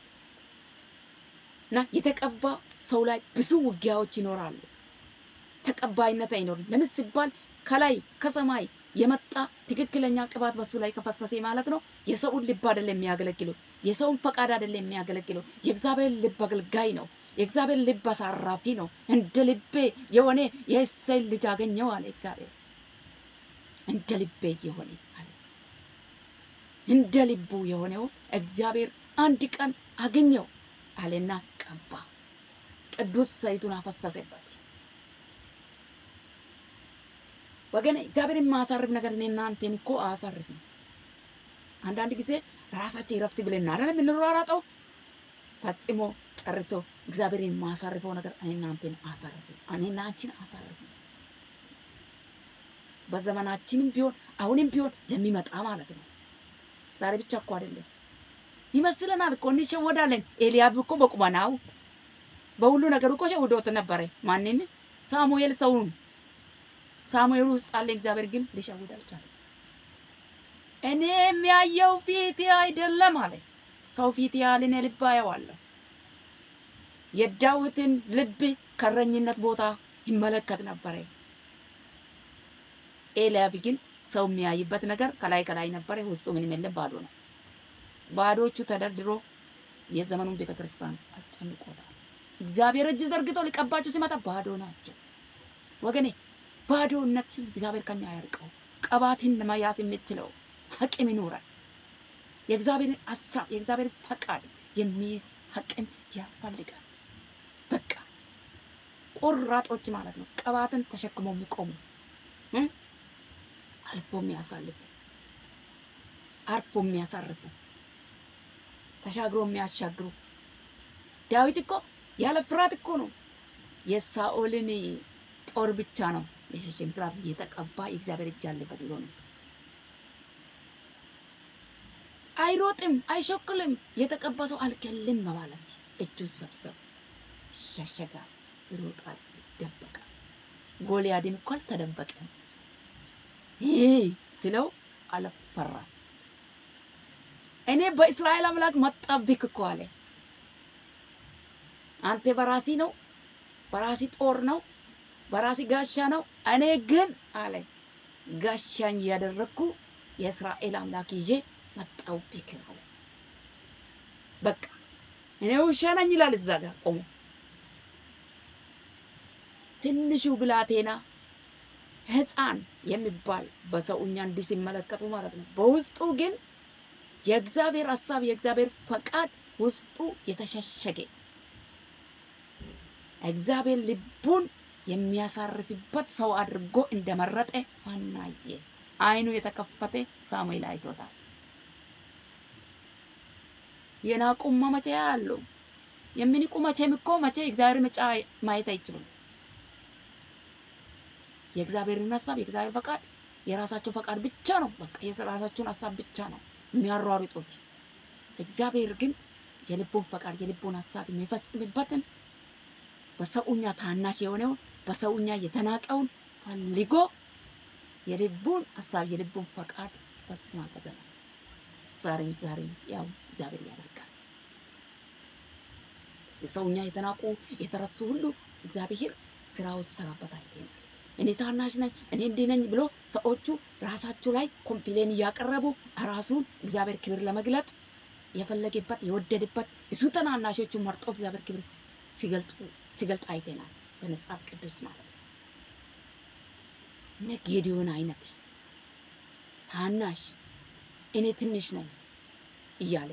እና የተቀባ ሰው ላይ ብዙ ውጊያዎች ይኖራሉ። ተቀባይነት አይኖርም። ለምን ሲባል ከላይ ከሰማይ የመጣ ትክክለኛ ቅባት በሱ ላይ ከፈሰሰ ማለት ነው የሰውን ልብ አይደለም የሚያገለግለው፣ የሰውን ፈቃድ አይደለም የሚያገለግለው። የእግዚአብሔር ልብ አገልጋይ ነው። የእግዚአብሔር ልብ አሳራፊ ነው። እንደ ልቤ የሆነ የእሴይ ልጅ አገኘው አለ እግዚአብሔር። እንደ ልቤ የሆነ አለ እንደ ልቡ የሆነው እግዚአብሔር አንድ ቀን አገኘው አለና ቀባ። ቅዱስ ዘይቱን አፈሰሰበት። ወገኔ እግዚአብሔርን የማያሳርፍ ነገር እኔ እናንተን እኮ አያሳርፍም። አንዳንድ ጊዜ ራሳችን እረፍት ብለን አይደል የምንሯሯጠው? ፈጽሞ ጨርሶ እግዚአብሔርን የማያሳርፈው ነገር እኔ እናንተን አያሳርፍም። እኔና አንቺን አያሳርፍም። በዘመናችንም ቢሆን አሁንም ቢሆን ለሚመጣ ማለት ነው። ዛሬ ብቻ እኮ አይደለም ይመስለናል እኮ እንሸወዳለን። ኤልያብ እኮ በቁመናው በሁሉ ነገር እኮ ሸውዶት ነበረ። ማንን? ሳሙኤል ሰውን ሳሙኤል ውስጥ አለ። እግዚአብሔር ግን ሊሸውድ አልቻለም። እኔ የሚያየው ፊት አይደለም አለ። ሰው ፊት ያህል እኔ ልብ አየዋለሁ። የዳዊትን ልብ ከእረኝነት ቦታ ይመለከት ነበረ። ኤልያብ ግን ሰው የሚያይበት ነገር ከላይ ከላይ ነበረ፣ ውስጡ ምንም የለም፣ ባዶ ነው። ባዶቹ ተደርድሮ የዘመኑን ቤተ ክርስቲያን አስጨንቆታል። እግዚአብሔር እጅ ዘርግቶ ሊቀባቸው ሲመጣ ባዶ ናቸው። ወገኔ ባዶነትን እግዚአብሔር ከኛ ያርቀው። ቀባትን ለመያዝ የምችለው አቅም ይኑረን። የእግዚአብሔርን ሀሳብ የእግዚአብሔርን ፈቃድ የሚይዝ አቅም ያስፈልጋል። በቃ ቆራጦች ማለት ነው። ቀባትን ተሸክሞ የሚቆሙ እ አልፎ የሚያሳልፉ አርፎ የሚያሳርፉ ተሻግሮ የሚያሻግሩ ዳዊት እኮ ያለ ፍርሃት እኮ ነው የሳኦልን ጦር ብቻ ነው የሸሸ። ምክንያቱም የተቀባ የእግዚአብሔር እጅ አለበት ብሎ ነው። አይሮጥም፣ አይሾክልም። የተቀባ ሰው አልገልም ማለት እጁን ሰብሰብ ይሻሸጋል፣ ይሮጣል፣ ይደበቃል። ጎልያድን እኮ አልተደበቀም። ይህ ስለው አልፈራም። እኔ በእስራኤል አምላክ መጣብክ እኮ አለ። አንተ በራሲ ነው በራሲ ጦር ነው በራሲ ጋሻ ነው። እኔ ግን አለ ጋሻኝ እያደረግኩ የእስራኤል አምላክ ይዤ መጣሁብህ አለ። በቃ እኔ ውሻ ነኝ ይላል እዛ ጋር ቆሞ ትንሹ ብላቴና ሕፃን የሚባል በሰውኛ እንዲህ ሲመለከቱ ማለት ነው። በውስጡ ግን የእግዚአብሔር ሀሳብ የእግዚአብሔር ፈቃድ ውስጡ የተሸሸገ እግዚአብሔር ልቡን የሚያሳርፍበት ሰው አድርጎ እንደመረጠ ማናየ አይኑ የተከፈተ ሳሙኤል አይቶታል። የናቁማ መቼ ያሉ የሚንቁ መቼም እኮ መቼ እግዚአብሔር ምጫ ማየት አይችሉም። የእግዚአብሔርን ሀሳብ የእግዚአብሔር ፈቃድ የራሳቸው ፈቃድ ብቻ ነው። በቃ የራሳቸውን ሀሳብ ብቻ ነው የሚያሯሩጡት። እግዚአብሔር ግን የልቡን ፈቃድ የልቡን ሀሳብ የሚፈጽምበትን በሰውኛ ታናሽ የሆነውን በሰውኛ የተናቀውን ፈልጎ የልቡን ሀሳብ የልቡን ፈቃድ ይፈጽማል በዘመን ዛሬም ዛሬም ያው እግዚአብሔር ያደርጋል። የሰውኛ የተናቁ የተረሱ ሁሉ እግዚአብሔር ስራው ሰራበት አይተናል። እኔ ታናሽ ነኝ እኔ እንዲህ ነኝ ብሎ ሰዎቹ ራሳቸው ላይ ኮምፕሌን እያቀረቡ ራሱን እግዚአብሔር ክብር ለመግለጥ የፈለገበት የወደደበት ብዙ ተናናሾቹን መርጦ እግዚአብሔር ክብር ሲገልጡ ሲገልጥ አይተናል በመጽሐፍ ቅዱስ ማለት ነው። እነ ጌዲዮን አይነት ታናሽ እኔ ትንሽ ነኝ እያለ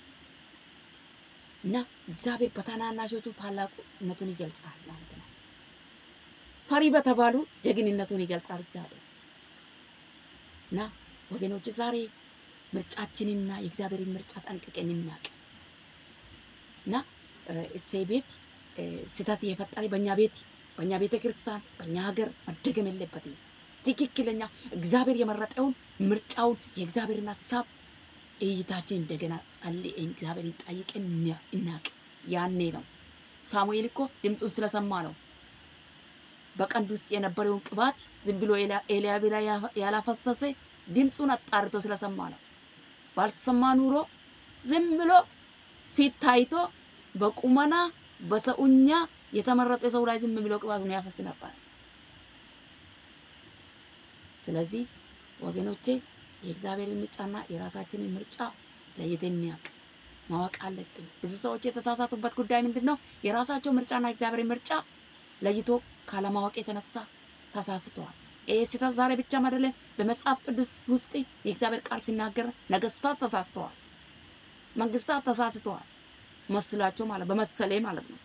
እና እግዚአብሔር በታናናሾቹ ታላቅነቱን ይገልጻል ማለት ነው። ፈሪ በተባሉ ጀግንነቱን ይገልጻል እግዚአብሔር እና ወገኖች ዛሬ ምርጫችንና የእግዚአብሔርን ምርጫ ጠንቅቀን እናቅ እና እሴይ ቤት ስህተት የፈጠረ በእኛ ቤት በእኛ ቤተ ክርስቲያን በእኛ ሀገር መደገም የለበትም። ትክክለኛ እግዚአብሔር የመረጠውን ምርጫውን የእግዚአብሔርን ሀሳብ እይታችን እንደገና ጸልየን እግዚአብሔርን ጠይቀን እናቅ። ያኔ ነው ሳሙኤል እኮ ድምፁን ስለሰማ ነው በቀንድ ውስጥ የነበረውን ቅባት ዝም ብሎ ኤልያብ ላይ ያላፈሰሰ ድምፁን አጣርቶ ስለሰማ ነው። ባልሰማ ኑሮ ዝም ብሎ ፊት ታይቶ በቁመና በሰውኛ የተመረጠ ሰው ላይ ዝም ብሎ ቅባቱን ያፈስ ነበር። ስለዚህ ወገኖቼ የእግዚአብሔርን ምርጫና የራሳችንን ምርጫ ለይተን እንያቅ ማወቅ አለብን። ብዙ ሰዎች የተሳሳቱበት ጉዳይ ምንድን ነው? የራሳቸው ምርጫና የእግዚአብሔር ምርጫ ለይቶ ካለማወቅ የተነሳ ተሳስተዋል። ይህ ስህተት ዛሬ ብቻም አይደለም፣ በመጽሐፍ ቅዱስ ውስጥ የእግዚአብሔር ቃል ሲናገር ነገስታት ተሳስተዋል፣ መንግስታት ተሳስተዋል። መስላቸው ማለት በመሰሌ ማለት ነው።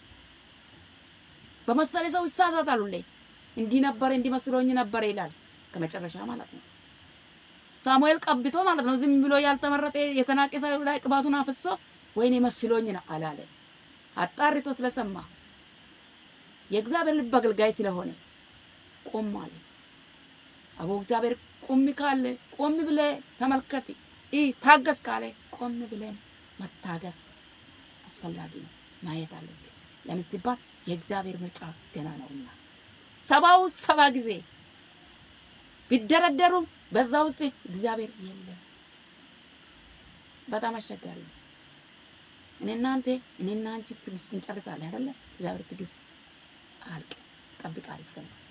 በመሰሌ ሰው ይሳሳታል። ሁሌ እንዲህ ነበረ እንዲህ መስሎኝ ነበረ ይላል ከመጨረሻ ማለት ነው። ሳሙኤል ቀብቶ ማለት ነው። ዝም ብሎ ያልተመረጠ የተናቀ ሰው ላይ ቅባቱን አፍሶ ወይኔ መስሎኝ ነው አላለ። አጣርቶ ስለሰማ የእግዚአብሔር ልብ አገልጋይ ስለሆነ ቆም አለ። አቦ እግዚአብሔር ቁም ካለ ቆም ብለ ተመልከት፣ ይህ ታገስ ካለ ቆም ብለን መታገስ አስፈላጊ ነው። ማየት አለብን። ለምን ሲባል የእግዚአብሔር ምርጫ ገና ነውና ሰባው ሰባ ጊዜ ቢደረደሩ በዛ ውስጥ እግዚአብሔር የለም። በጣም አስቸጋሪ ነው። እኔ እናንተ እኔ እና አንቺ ትዕግስት እንጨርሳለን አይደለ? እግዚአብሔር ትዕግስት አልቅ ይጠብቃል እስከ መጨረሻ።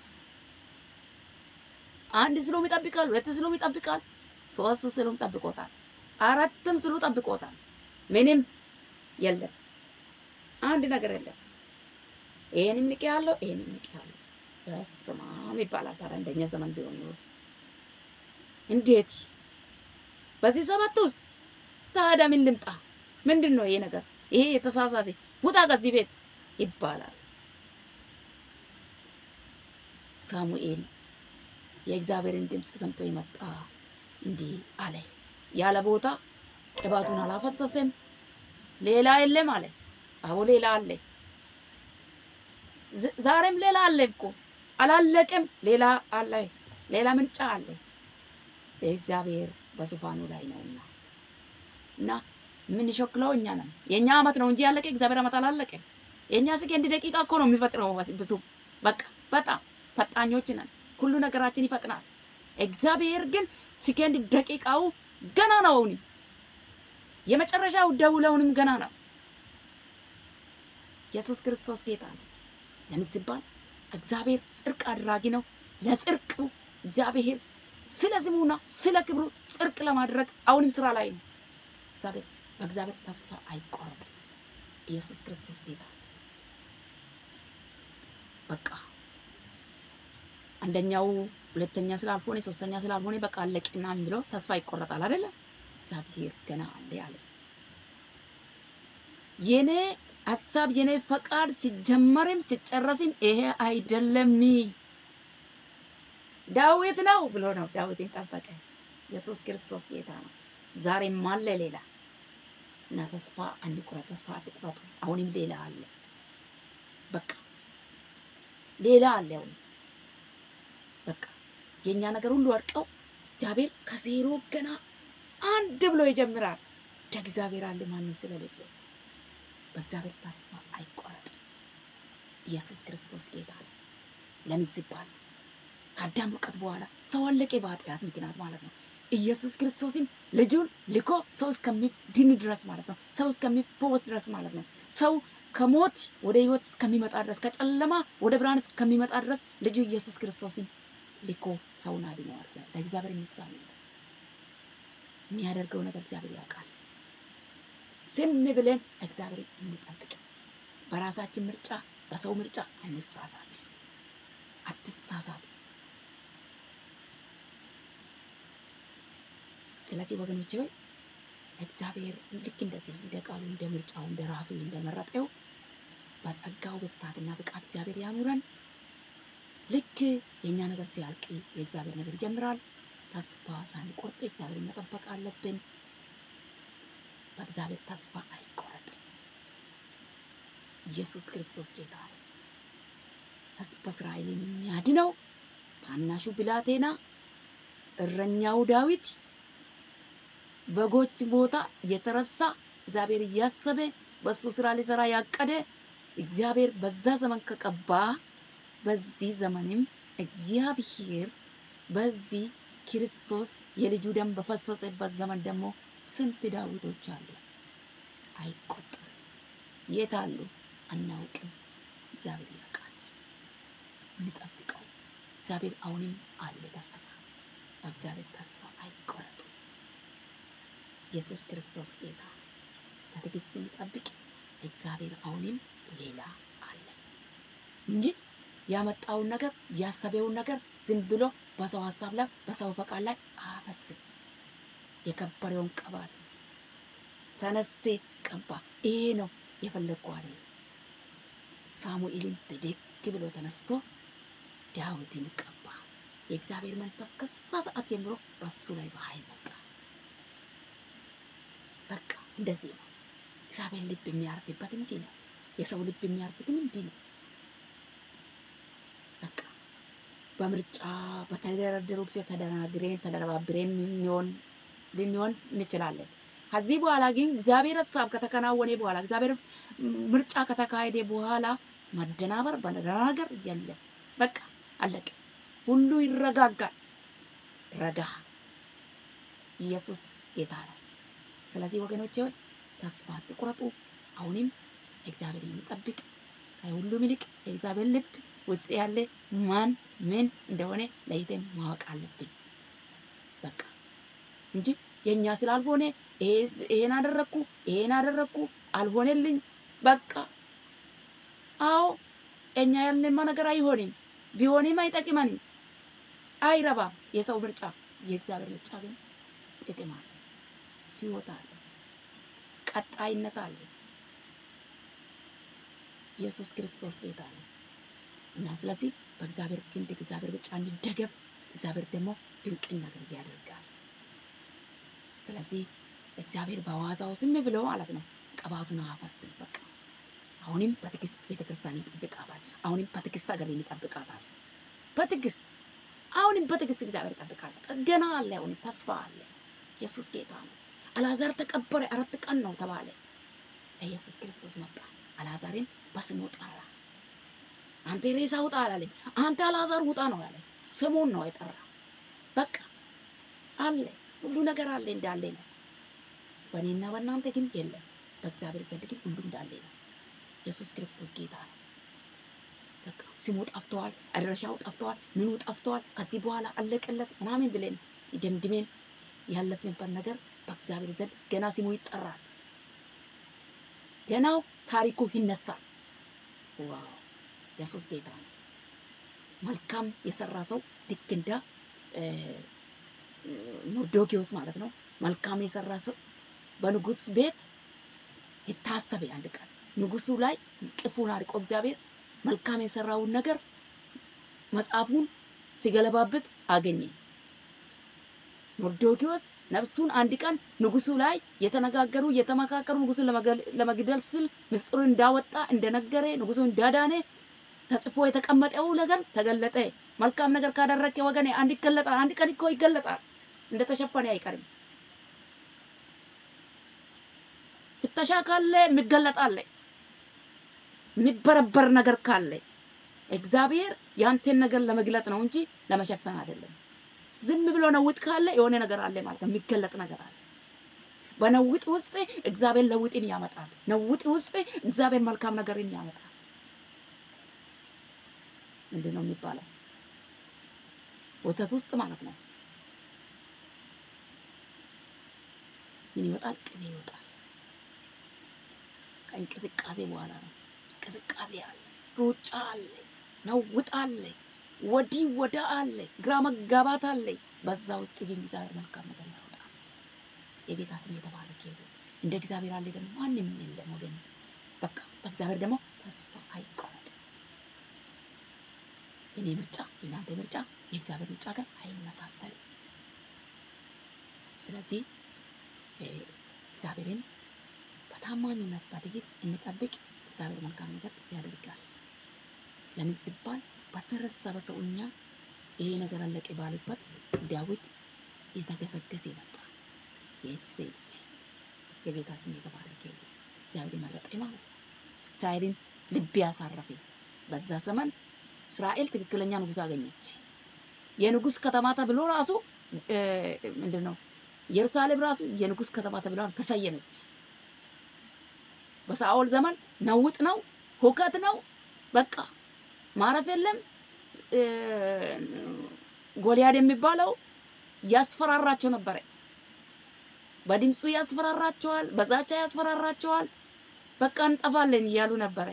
አንድ ስሎም ይጠብቃል፣ ሁለት ስሎም ይጠብቃል፣ ሶስት ስሎም ጠብቆታል፣ አራትም ስሉ ጠብቆታል። ምንም የለም፣ አንድ ነገር የለም። ይሄንም ንቄ ያለው ይሄንም ንቄ ያለው በስመ አብ ይባላል። ታዲያ እንደኛ ዘመን ቢሆን ኖሮ እንዴት በዚህ ሰባት ውስጥ ታዲያ ምን ልምጣ? ምንድን ነው ይሄ ነገር? ይሄ የተሳሳተ ውጣ ከዚህ ቤት ይባላል። ሳሙኤል የእግዚአብሔርን ድምፅ ሰምቶ የመጣ እንዲህ አለ። ያለ ቦታ ቅባቱን አላፈሰሰም። ሌላ የለም አለ። አቦ ሌላ አለ። ዝ- ዛሬም ሌላ አለ እኮ አላለቅም። ሌላ አለ። ሌላ ምርጫ አለ። እግዚአብሔር በዙፋኑ ላይ ነውና እና የምንሾክለው እኛ ነን። የእኛ አመት ነው እንጂ ያለቀ እግዚአብሔር አመት አላለቀም። የእኛ ሰከንድ ደቂቃ እኮ ነው የሚፈጥነው። ብዙ በቃ በጣም ፈጣኞች ነን። ሁሉ ነገራችን ይፈጥናል። እግዚአብሔር ግን ሰከንድ ደቂቃው ገና ነው። አሁንም የመጨረሻው ደውለውንም ገና ነው። ኢየሱስ ክርስቶስ ጌታ ነው። ለምን ሲባል እግዚአብሔር ጽድቅ አድራጊ ነው። ለጽድቁ እግዚአብሔር ስለ ስሙና ስለ ክብሩ ጽድቅ ለማድረግ አሁንም ስራ ላይ ነው። እግዚአብሔር በእግዚአብሔር ተስፋ አይቆረጥም። ኢየሱስ ክርስቶስ ጌታ ነው። በቃ አንደኛው ሁለተኛ ስላልሆነ ሶስተኛ ስላልሆነ በቃ አለቀ ምናምን ብሎ ተስፋ ይቆረጣል አይደለ? እግዚአብሔር ገና አለ ያለ የኔ ሀሳብ የኔ ፈቃድ ሲጀመርም ሲጨረስም ይሄ አይደለም ዳዊት ነው ብሎ ነው ዳዊትን ጠበቀ። ኢየሱስ ክርስቶስ ጌታ ነው። ዛሬም አለ ሌላ እና ተስፋ አንቁረጥ፣ ተስፋ አትቁረጡ። አሁንም ሌላ አለ። በቃ ሌላ አለ። አሁንም በቃ የኛ ነገር ሁሉ ወድቀው እግዚአብሔር ከዜሮ ገና አንድ ብሎ ይጀምራል። እንደ እግዚአብሔር አለ ማንም ስለሌለ በእግዚአብሔር ተስፋ አይቆረጥም። ኢየሱስ ክርስቶስ ጌታ ነው። ለምን ሲባል ከአዳም ውድቀት በኋላ ሰው አለቀ በኃጢአት ምክንያት ማለት ነው። ኢየሱስ ክርስቶስን ልጁን ልኮ ሰው እስከሚድን ድረስ ማለት ነው። ሰው እስከሚፈወስ ድረስ ማለት ነው። ሰው ከሞት ወደ ሕይወት እስከሚመጣ ድረስ ከጨለማ ወደ ብርሃን እስከሚመጣ ድረስ ልጁ ኢየሱስ ክርስቶስን ልኮ ሰውን አድነዋል። ለእግዚአብሔር የሚሳነው የለም። የሚያደርገው ነገር እግዚአብሔር ያውቃል። ዝም ብለን እግዚአብሔር እንጠብቅ። በራሳችን ምርጫ፣ በሰው ምርጫ አንሳሳት። አትሳሳት። ስለዚህ ወገኖች ሆይ እግዚአብሔር ልክ እንደዚህ እንደ ቃሉ እንደ ምርጫው እንደ ራሱ እንደመረጠው በጸጋው ብርታትና ብቃት እግዚአብሔር ያኑረን። ልክ የእኛ ነገር ሲያልቅ የእግዚአብሔር ነገር ይጀምራል። ተስፋ ሳንቆርጥ እግዚአብሔርን መጠበቅ አለብን። በእግዚአብሔር ተስፋ አይቆረጥም። ኢየሱስ ክርስቶስ ጌታ ነው። ሕዝበ እስራኤልን የሚያድነው ታናሹ ብላቴና እረኛው ዳዊት በጎች ቦታ የተረሳ እግዚአብሔር እያሰበ በሱ ስራ ሊሰራ ያቀደ እግዚአብሔር በዛ ዘመን ከቀባ በዚህ ዘመንም እግዚአብሔር በዚህ ክርስቶስ የልጁ ደም በፈሰሰበት ዘመን ደግሞ ስንት ዳዊቶች አሉ፣ አይቆጠርም። የት አሉ አናውቅም። እግዚአብሔር ያውቃል። እንጠብቀው። እግዚአብሔር አሁንም አለ ተስፋ። በእግዚአብሔር ተስፋ አይቆረጡ። ኢየሱስ ክርስቶስ ጌታ ነው። በትዕግስት እንጠብቅ። እግዚአብሔር አሁንም ሌላ አለ እንጂ ያመጣውን ነገር ያሰበውን ነገር ዝም ብሎ በሰው ሀሳብ ላይ በሰው ፈቃድ ላይ አፈስም። የከበረውን ቅባት ተነስቴ ቀባ። ይሄ ነው የፈለግኩ አለ። ሳሙኤልን ብድግ ብሎ ተነስቶ ዳዊትን ቀባ። የእግዚአብሔር መንፈስ ከዛ ሰዓት ጀምሮ በሱ ላይ በኃይል መጣ። በቃ እንደዚህ ነው እግዚአብሔር ልብ የሚያርፍበት እንዲህ ነው። የሰው ልብ የሚያርፍትም እንዲህ ነው። በቃ በምርጫ በተደረደሩ ጊዜ ተደናግሬን ተደረባብሬን ልንሆን ልንሆን እንችላለን። ከዚህ በኋላ ግን እግዚአብሔር ሀሳብ ከተከናወነ በኋላ እግዚአብሔር ምርጫ ከተካሄደ በኋላ መደናበር መደናገር የለም። በቃ አለቀ። ሁሉ ይረጋጋል። ረጋ። ኢየሱስ ጌታ ነው። ስለዚህ ወገኖቼ ሆይ ተስፋ አትቁረጡ። አሁንም እግዚአብሔር የሚጠብቅ ከሁሉም ይልቅ የእግዚአብሔር ልብ ውስጥ ያለ ማን ምን እንደሆነ ለይተን ማወቅ አለብን። በቃ እንጂ የኛ ስላልሆነ ይሄን አደረግኩ ይሄን አደረግኩ አልሆነልኝ። በቃ አዎ እኛ ያልንማ ነገር አይሆንም፣ ቢሆንም አይጠቅመንም፣ አይረባም። የሰው ምርጫ፣ የእግዚአብሔር ምርጫ ግን ጥቅም አለ፣ ህይወት አለ፣ ቀጣይነት አለ። ኢየሱስ ክርስቶስ ጌታ ነው እና ስለዚህ በእግዚአብሔር ክንድ እግዚአብሔር ብቻ እንደገፍ፣ እግዚአብሔር ደግሞ ድንቅን ነገር ያደርጋል። ስለዚህ እግዚአብሔር በዋዛው ዝም ብሎ ማለት ነው ቅባቱን አፈስም። በቃ አሁንም በትዕግስት ቤተክርስቲያን ይጠብቃታል። አሁንም በትዕግስት ሀገርን ይጠብቃታል። በትዕግስት አሁንም በትዕግስት እግዚአብሔር ይጠብቃል። በቃ ገና አለ፣ አሁንም ተስፋ አለ። ኢየሱስ ጌታ ነው። አልዓዛር ተቀበረ፣ አራት ቀን ነው ተባለ። ኢየሱስ ክርስቶስ መጣ፣ አልዓዛርን በስሙ ጠራ። አንተ ሬሳ ውጣ አላለኝ። አንተ አልዓዛር ውጣ ነው ያለ። ስሙን ነው የጠራ። በቃ አለ ሁሉ ነገር አለ እንዳለ ነው። በእኔና በእናንተ ግን የለም። በእግዚአብሔር ዘንድ ግን ሁሉ እንዳለ ነው። ኢየሱስ ክርስቶስ ጌታ ነው። በቃ ስሙ ጠፍተዋል፣ አድራሻው ጠፍተዋል፣ ምኑ ጠፍተዋል፣ ከዚህ በኋላ አለቀለት ምናምን ብለን ደምድሜን ያለፍንበት ነገር በእግዚአብሔር ዘንድ ገና ስሙ ይጠራል። ገናው ታሪኩ ይነሳል። ዋው ኢየሱስ ጌታ ነው። መልካም የሰራ ሰው ልክ እንደ ሞርዶኪዎስ ማለት ነው። መልካም የሰራ ሰው በንጉስ ቤት የታሰበ አንድ ቀን ንጉሱ ላይ ቅፉን አርቆ እግዚአብሔር መልካም የሰራውን ነገር መጽሐፉን ሲገለባብጥ አገኘ። ሞርዶኪዎስ ነፍሱን አንድ ቀን ንጉሱ ላይ የተነጋገሩ የተመካከሩ ንጉሱን ለመግደል ስል ምስጢሩን እንዳወጣ እንደነገረ ንጉሱ እንዳዳነ ተጽፎ የተቀመጠው ነገር ተገለጠ። መልካም ነገር ካደረገ ወገኔ አንድ ይገለጣል። አንድ ቀን እኮ ይገለጣል። እንደተሸፈነ አይቀርም። ፍተሻ ካለ የሚገለጥ አለ። የሚበረበር ነገር ካለ እግዚአብሔር ያንተን ነገር ለመግለጥ ነው እንጂ ለመሸፈን አይደለም። ዝም ብሎ ነውጥ ካለ የሆነ ነገር አለ ማለት ነው። የሚገለጥ ነገር አለ። በነውጥ ውስጥ እግዚአብሔር ለውጥን ያመጣል። ነውጥ ውስጥ እግዚአብሔር መልካም ነገርን ያመጣል። ምንድን ነው የሚባለው? ወተት ውስጥ ማለት ነው። ምን ይወጣል? ቅቤ ይወጣል። ከእንቅስቃሴ በኋላ ነው። እንቅስቃሴ አለ፣ ሩጫ አለ፣ ነውጥ አለ፣ ወዲህ ወዳ አለ፣ ግራ መጋባት አለ። በዛ ውስጥ ግን እግዚአብሔር መልካም ነገር ያወጣል። የጌታ ስም የተባረከ ይሁን። እንደ እግዚአብሔር አለ ደግሞ ማንም የለም ወገኔ። በቃ በእግዚአብሔር ደግሞ ተስፋ አይቆረጥ። የኔ ምርጫ የእናንተ ምርጫ የእግዚአብሔር ምርጫ ጋር አይመሳሰልም። ስለዚህ እግዚአብሔርን በታማኝነት በትዕግስት እንጠብቅ። እግዚአብሔር መልካም ነገር ያደርጋል። ለምን ሲባል በተረሳ በሰውኛ ይሄ ነገር አለቀ ባለበት ዳዊት የተገሰገሰ መጣ። የእሴይ ልጅ የጌታ ስም የተባረከ ይሁን። እግዚአብሔር የመረጠ ማለት ነው። እስራኤልን ልብ ያሳረፈ በዛ ዘመን እስራኤል ትክክለኛ ንጉስ አገኘች። የንጉስ ከተማ ተብሎ ራሱ ምንድን ነው ኢየሩሳሌም ራሱ የንጉስ ከተማ ተብላ ተሰየመች። በሳኦል ዘመን ነውጥ ነው፣ ሁከት ነው። በቃ ማረፍ የለም። ጎልያድ የሚባለው ያስፈራራቸው ነበረ። በድምፁ ያስፈራራቸዋል፣ በዛቻ ያስፈራራቸዋል። በቃ እንጠፋለን እያሉ ነበረ።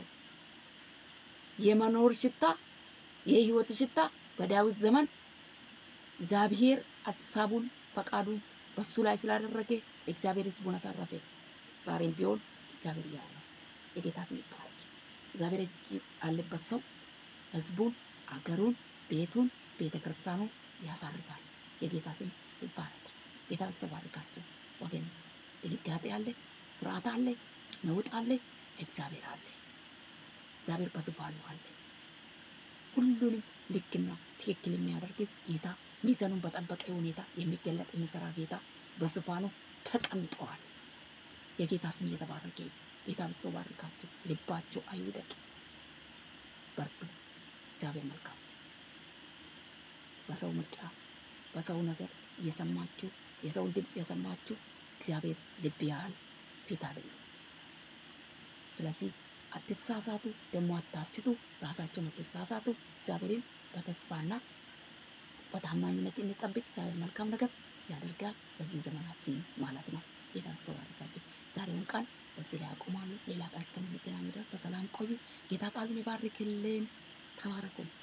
የመኖር ሽታ የህይወት ሽታ በዳዊት ዘመን እግዚአብሔር ሀሳቡን ፈቃዱን በሱ ላይ ስላደረገ እግዚአብሔር ህዝቡን አሳረፈ። ዛሬም ቢሆን እግዚአብሔር ያው ነው። የጌታ ስም ይባረክ። እግዚአብሔር እጅ አለበት ሰው ህዝቡን፣ አገሩን፣ ቤቱን፣ ቤተ ክርስቲያኑን ያሳርፋል። የጌታ ስም ይባረክ። ጌታ ያስተባርካቸው ወገን። ድንጋጤ አለ፣ ፍርሃት አለ፣ ነውጥ አለ፣ እግዚአብሔር አለ። እግዚአብሔር በዙፋኑ አለ። ሁሉንም ልክና ትክክል የሚያደርግ ጌታ ሚዛኑን በጠበቀ ሁኔታ የሚገለጥ የሚሰራ ጌታ በዙፋኑ ተቀምጠዋል። የጌታ ስም እየተባረከ ይሁን። ጌታ በስቶ ባርካችሁ። ልባችሁ አይውደቅ፣ በርቱ። እግዚአብሔር መልካም። በሰው ምርጫ በሰው ነገር እየሰማችሁ የሰውን ድምፅ የሰማችሁ እግዚአብሔር ልብ ያህል ፊት አይደለም። ስለዚህ አትሳሳቱ፣ ደግሞ አታስቱ፣ ራሳቸውን አትሳሳቱ። እግዚአብሔርን በተስፋና በታማኝነት እንጠብቅ። እግዚአብሔር መልካም ነገር ያደርጋል በዚህ ዘመናችን ማለት ነው። ጌታ ያስተባርካችሁ። ዛሬውን ቃል በዚህ ላይ አቆማለሁ። ሌላ ቃል እስከምንገናኝ ድረስ በሰላም ቆዩ። ጌታ ቃሉን ይባርክልን። ተባረኩ።